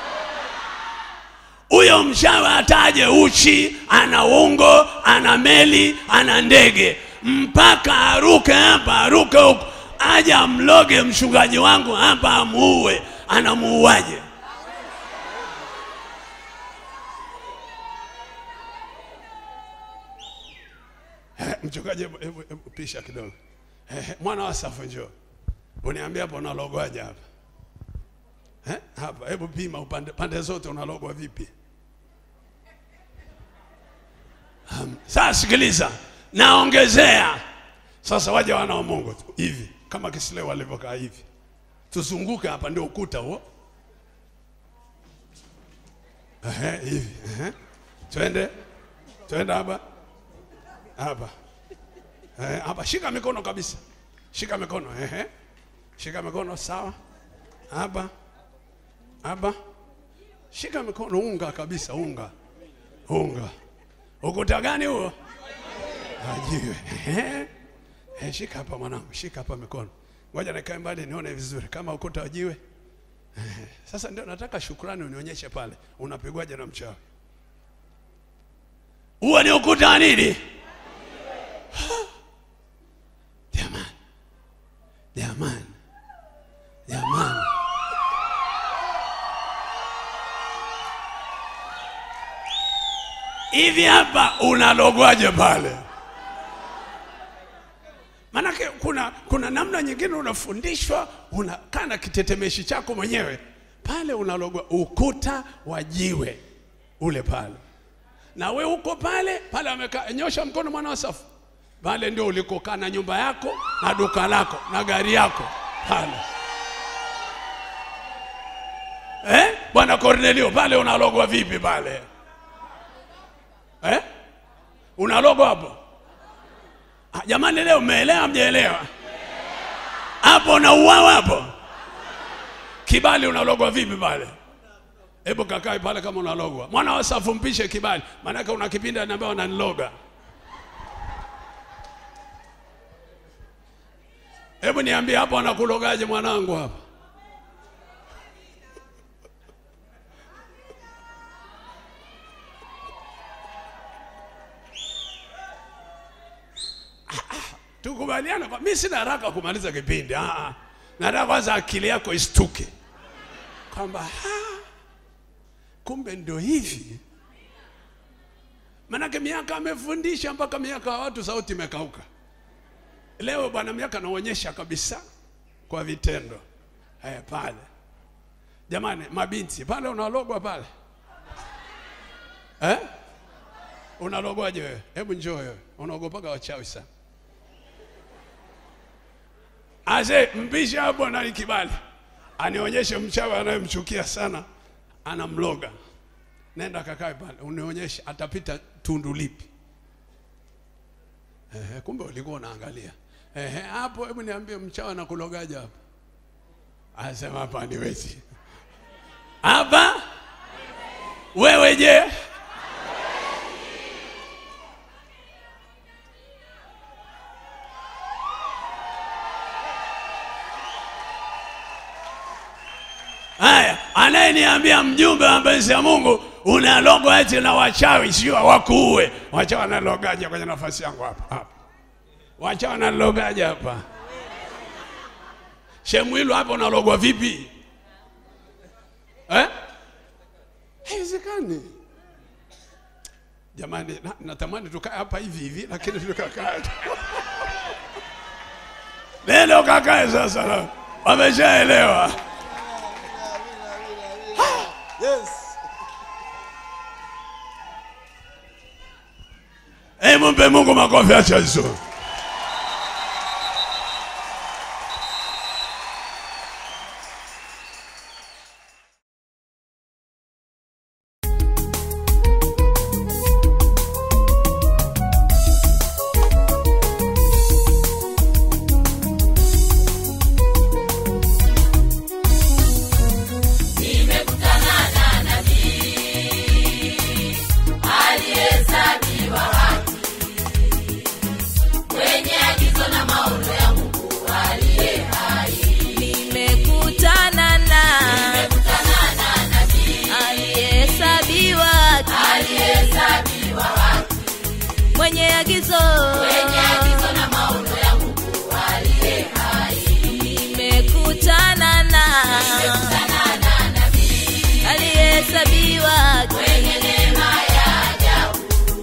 Huyo mchawi ataje uchi, ana ungo, ana meli, ana ndege, mpaka aruke hapa, aruke huko, aje amloge mchungaji wangu hapa, amuue. Anamuuaje? Eh, Mchungaji, hebu- hebu hebu pisha kidogo. Eh, Mwana wa safu njoo, uniambia hapo unalogwaje hapa eh? Hapa hebu pima upande pande zote, unalogwa vipi? Um, sasa sikiliza, naongezea sasa, waje wana wa Mungu tu hivi kama Kisilewa walivyokaa hivi, tuzunguke hapa, ndio ukuta huo. Ehe, hivi ehe, twende twende hapa hapa Eh, hapa shika mikono kabisa, shika mikono ehe, shika mikono sawa, hapa hapa, shika mikono, unga kabisa, unga unga. Ukuta gani huo? Ajiwe. Ehe. Eh, shika hapa mwanangu, shika hapa mikono. Ngoja nikae mbali nione vizuri kama ukuta wa jiwe. Eh, Sasa ndio nataka shukrani unionyeshe pale, unapigwaje na mchawi? Huo ni ukuta wa nini? Jamani, jamani, jamani, hivi hapa unalogwaje pale? Maanake kuna, kuna namna nyingine unafundishwa, unakaa na kitetemeshi chako mwenyewe pale, unalogwa ukuta wa jiwe ule pale, na we uko pale pale, amekaa nyosha mkono, mwana wa safu pale ndio ulikokaa na nyumba yako na duka lako na gari yako pale eh? Bwana Cornelio, pale unalogwa vipi pale eh? Unalogwa hapo Ah, jamani, leo mmeelewa mjaelewa? Hapo unauawa hapo, kibali unalogwa vipi pale? Hebu kakae pale kama unalogwa. Mwana wa safu mpishe kibali, maanake una kipindi anaambia wananiloga. Hebu niambie hapo anakulogaje mwanangu hapa? Tukubaliana kwa mimi sina haraka kumaliza kipindi. Ah, ah. Nataka kwanza akili yako istuke kwamba "Ah, kumbe ndio hivi. Manake miaka amefundisha mpaka miaka ya watu sauti imekauka. Leo bwana miaka anaonyesha kabisa kwa vitendo eh, pale. Jamani, mabinti pale unalogwa pale eh? Unalogwaje wewe? Hebu njoo wewe, unaogopaga wachawi sana. Ase mpisha hapo nani kibali anionyeshe mchawi anayemchukia sana, anamloga. Nenda kakae pale, unionyeshe atapita tundu lipi. Ehe, kumbe ulikuwa unaangalia. Ehe, hapo hebu niambie mchawi anakulogaje hapo? Anasema hapa niwezi. Hapa wewe je? haya anayeniambia mjumbe wa mapenzi ya mungu una logo eti na wachawi sio wakuue wachawi wanalogaje kwenye nafasi yangu hapa hapa wachawi wanalogaje hapa shemwilu hapa unalogwa vipi eh? haiwezekani jamani na, natamani tukae hapa hivi hivi lakini tukakaa neno kakae sasa na- wameshaelewa Yes. Hebu mpe Mungu makofi acha hizo. Nimekutana na nabii aliyehesabiwa haki mwenye agizo na maono ya Mungu aliye hai. nimekutana na Nimekutana na nabii aliyehesabiwa aliyehesabiwa haki mwenye agizo mwenye agizo na maono ya Mungu aliye hai. nimekutana na Nimekutana na nabii aliyehesabiwa mwenye neema ya ajabu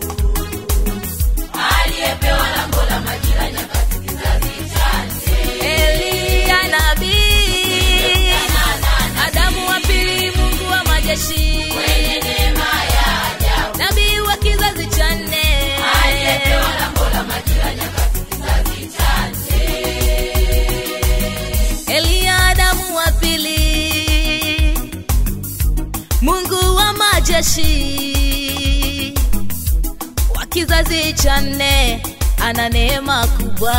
aliyepewa lango la majira nyakati kizazi cha nne. Eliya nabii Adamu wa pili Mungu wa majeshi Mwenye neema ya ajabu nabii wa kizazi cha nne aliyepewa lango la majira nyakati kizazi cha nne. Eliya Adamu wa pili Mungu wa majeshi wa kizazi cha nne ana neema kubwa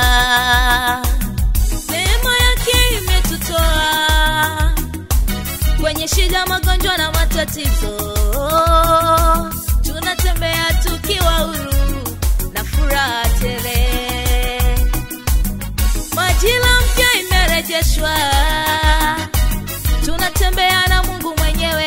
neema yake imetutoa kwenye shida magonjwa na matatizo tunatembea tukiwa huru na furaha tele majira mpya imerejeshwa tunatembea na mungu mwenyewe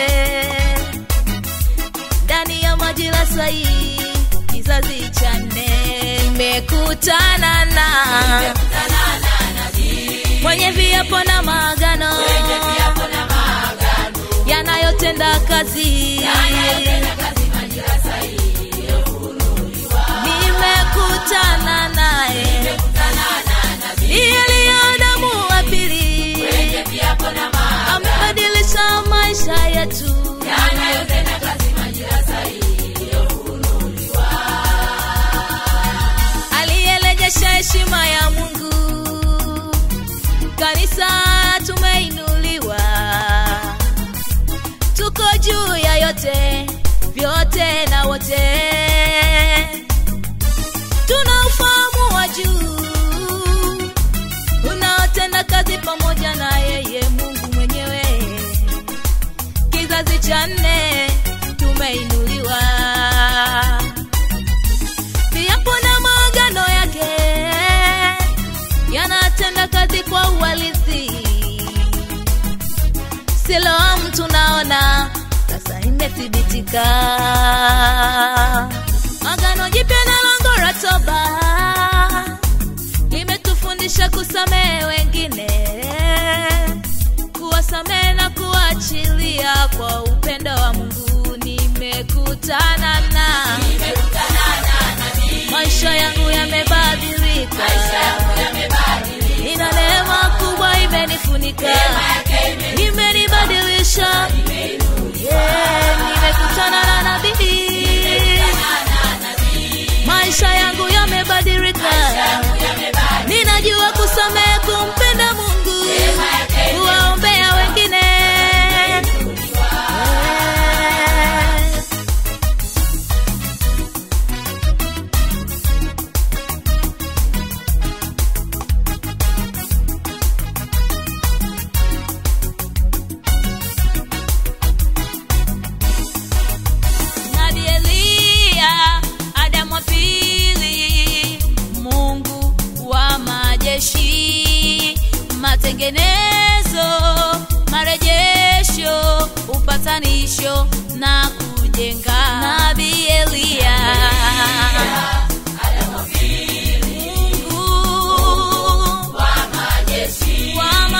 ndani ya majira sahihi kizazi cha nne imekutana na Nimekutana na nabii mwenye viapo na maagano mwenye viapo na maagano yanayotenda kazi anayetenda kazi majira sahihi yafunuliwa. nimekutana naye Nimekutana na nabii Eliya Adamu wa pili mwenye viapo na maagano amebadilisha maisha yetu yanayotenda kazi majira sahihi yafunuliwa. aliyerejesha heshima ya Mungu. Kanisa tumeinuliwa, tuko juu ya yote, vyote na wote, tuna ufahamu wa juu unaotenda kazi pamoja na yeye Mungu mwenyewe. Kizazi cha nne tumeinuliwa viapo na maagano yake yanatenda kazi kwa uhalisi. Siloamu tunaona sasa imethibitika. Agano jipya na lango la toba limetufundisha kusamehe wengine, kuwasamehe na kuachilia kwa upendo wa Mungu. Nimekutana na Nimekutana na nabii maisha yangu yamebadilika, maisha yangu yamebadilika. ina neema kubwa imenifunika, Neema yake imeni- imenibadilisha. Yeah, nimekutana na nabii, na nabii maisha yangu yamebadilika, yangu yamebadilika. ninajua kusamehe, kumpenda Mungu, Neema yake kuwaombea wengine. Yeah. Nabii Eliya, Adamu wa pili, Mungu wa majeshi, matengenezo, marejesho upatanisho na kujenga nabii Elia Mungu wa majeshi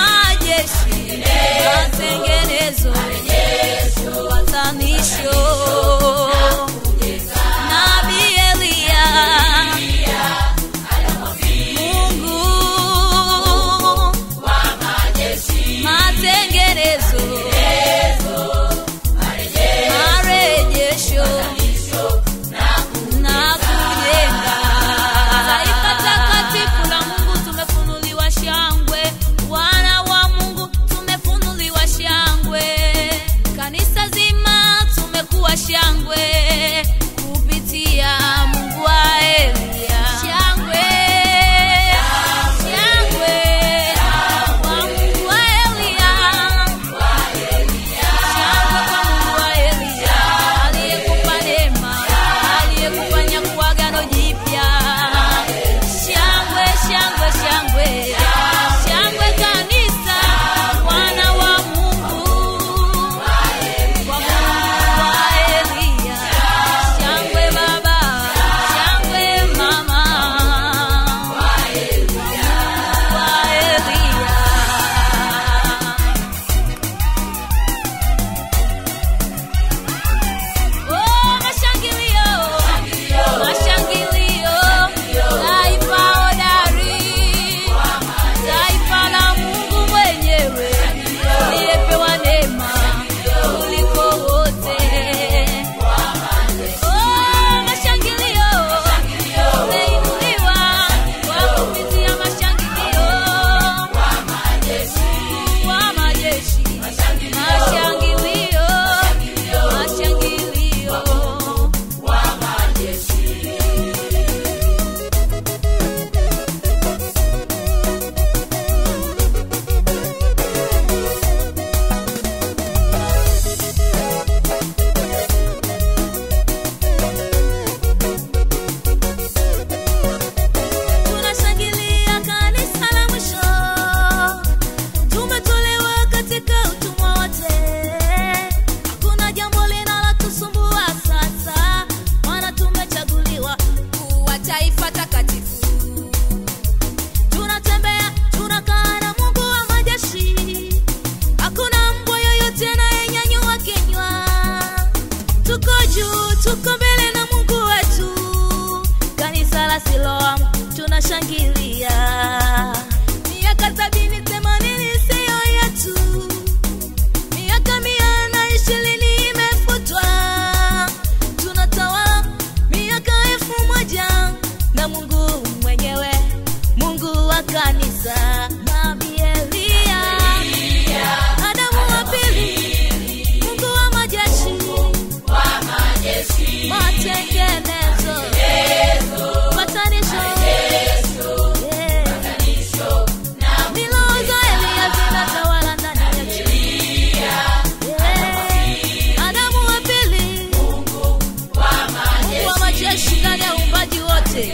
matengenezo upatanisho nabii Elia Mungu matengenezo marejesho na kujenga taifa takatifu la Mungu tumefunuliwa shangwe wana wa Mungu tumefunuliwa shangwe kanisa zima tumekuwa shangwe kupitia Mungu wa Elia shangwe shangwe kwa Mungu wa Elia shangwe kwa Mungu wa Elia aliyekupa neema aliyekufanya kuwa agano jipya shangwe shangwe shangwe shangwe kanisa wana wa Mungu kwa Mungu wa Elia shangwe baba shangwe mama wa Elia Oh, mashangilio, mashangilio, taifa hodari, taifa la Mungu mwenyewe, aliyepewa neema kuliko wote. Oh, mashangilio, umeinuliwa kwa kupitia mashangilio, wa majeshi, mashangilio, mashangilio wa majeshi. Tunashangilia kanisa la mwisho, tumetolewa katika utumwa wote. Hakuna jambo linalotusumbua sasa, maana tumechaguliwa kuwa taifa takatifu. Tunatembea, tunakaa na Mungu wa majeshi, hakuna mbwa yoyote anayenyanyua kinywa. Tuko juu, tuko mbele na Mungu wetu, kanisa la Siloam tunashangilia. Miaka sabini themanini siyo yetu, miaka mia na ishirini imefutwa. Tunatawala miaka elfu moja na Mungu mwenyewe, Mungu wa kanisa. Nabii Elia, Adamu wa pili, Mungu wa majeshi, matengenezo, patanisho, yeah. Milo za Elia zinatawala ndani yetu. Yeah. Adamu wa pili, Mungu wa majeshi ndani ya uumbaji wote.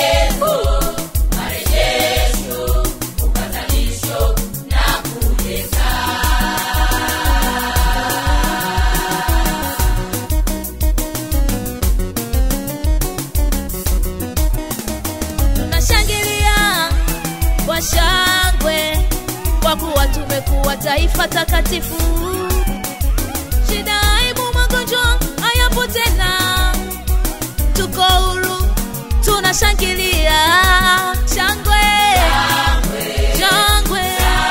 Tunashangilia kwa shangwe kwa kuwa tumekuwa taifa takatifu. Shida, aibu, magonjwa hayapo tena, tuko huru, tunashangilia shangwe, shangwe,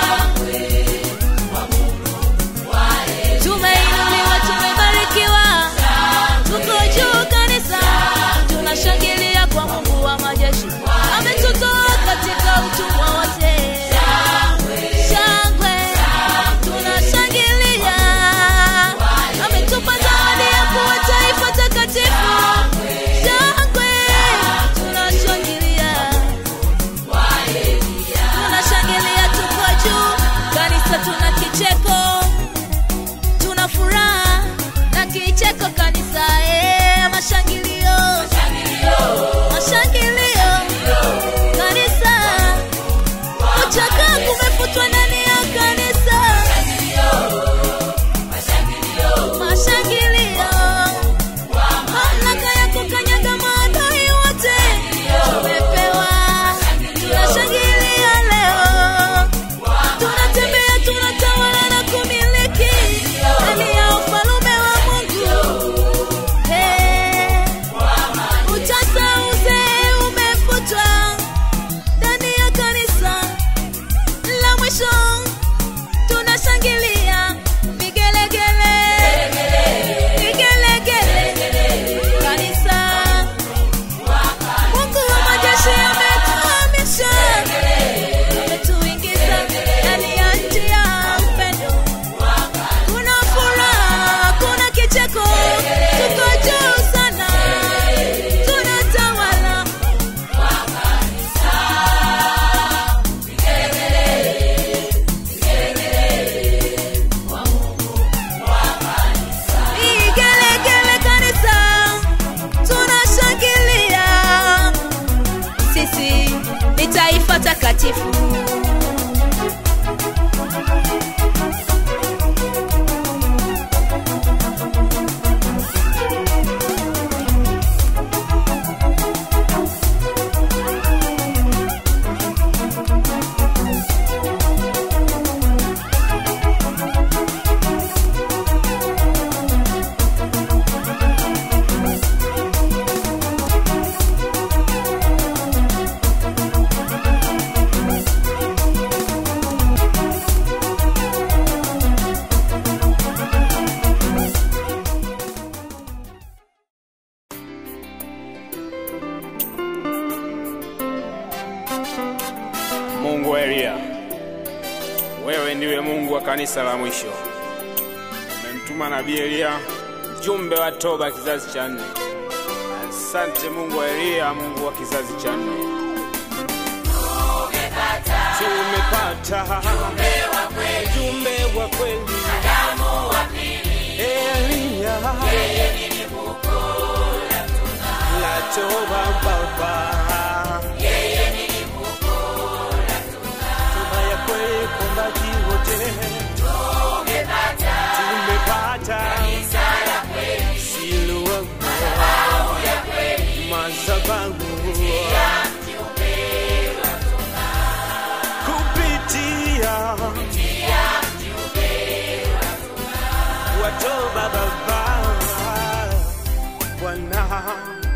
tumeinuliwa, tumebarikiwa, tuko juu kanisa, tunashangilia kwa Mungu wa majeshi, ametutoa katika utumwa wote. Shangwe, tunashangilia, ametupa zawadi ya kuwa taifa takatifu. Shangwe, tunashangilia, tunashangilia, tuko juu kanisa, tuna kicheko, tuna furaha na kicheko kanisa, eh, mashangilio, mashangilio kanisa watakatifu Mungu wa Eliya, wewe ndiwe Mungu wa kanisa la mwisho. Umemtuma nabii Eliya, mjumbe wa toba kizazi cha nne. Asante Mungu wa Eliya, Mungu wa kizazi cha nne. Tumepata mjumbe wa kweli, Eliya la toba Baba. Toba ya kweli kwa maji wote tumepata Siloamu madhabahu kupitia watoba Baba Bwana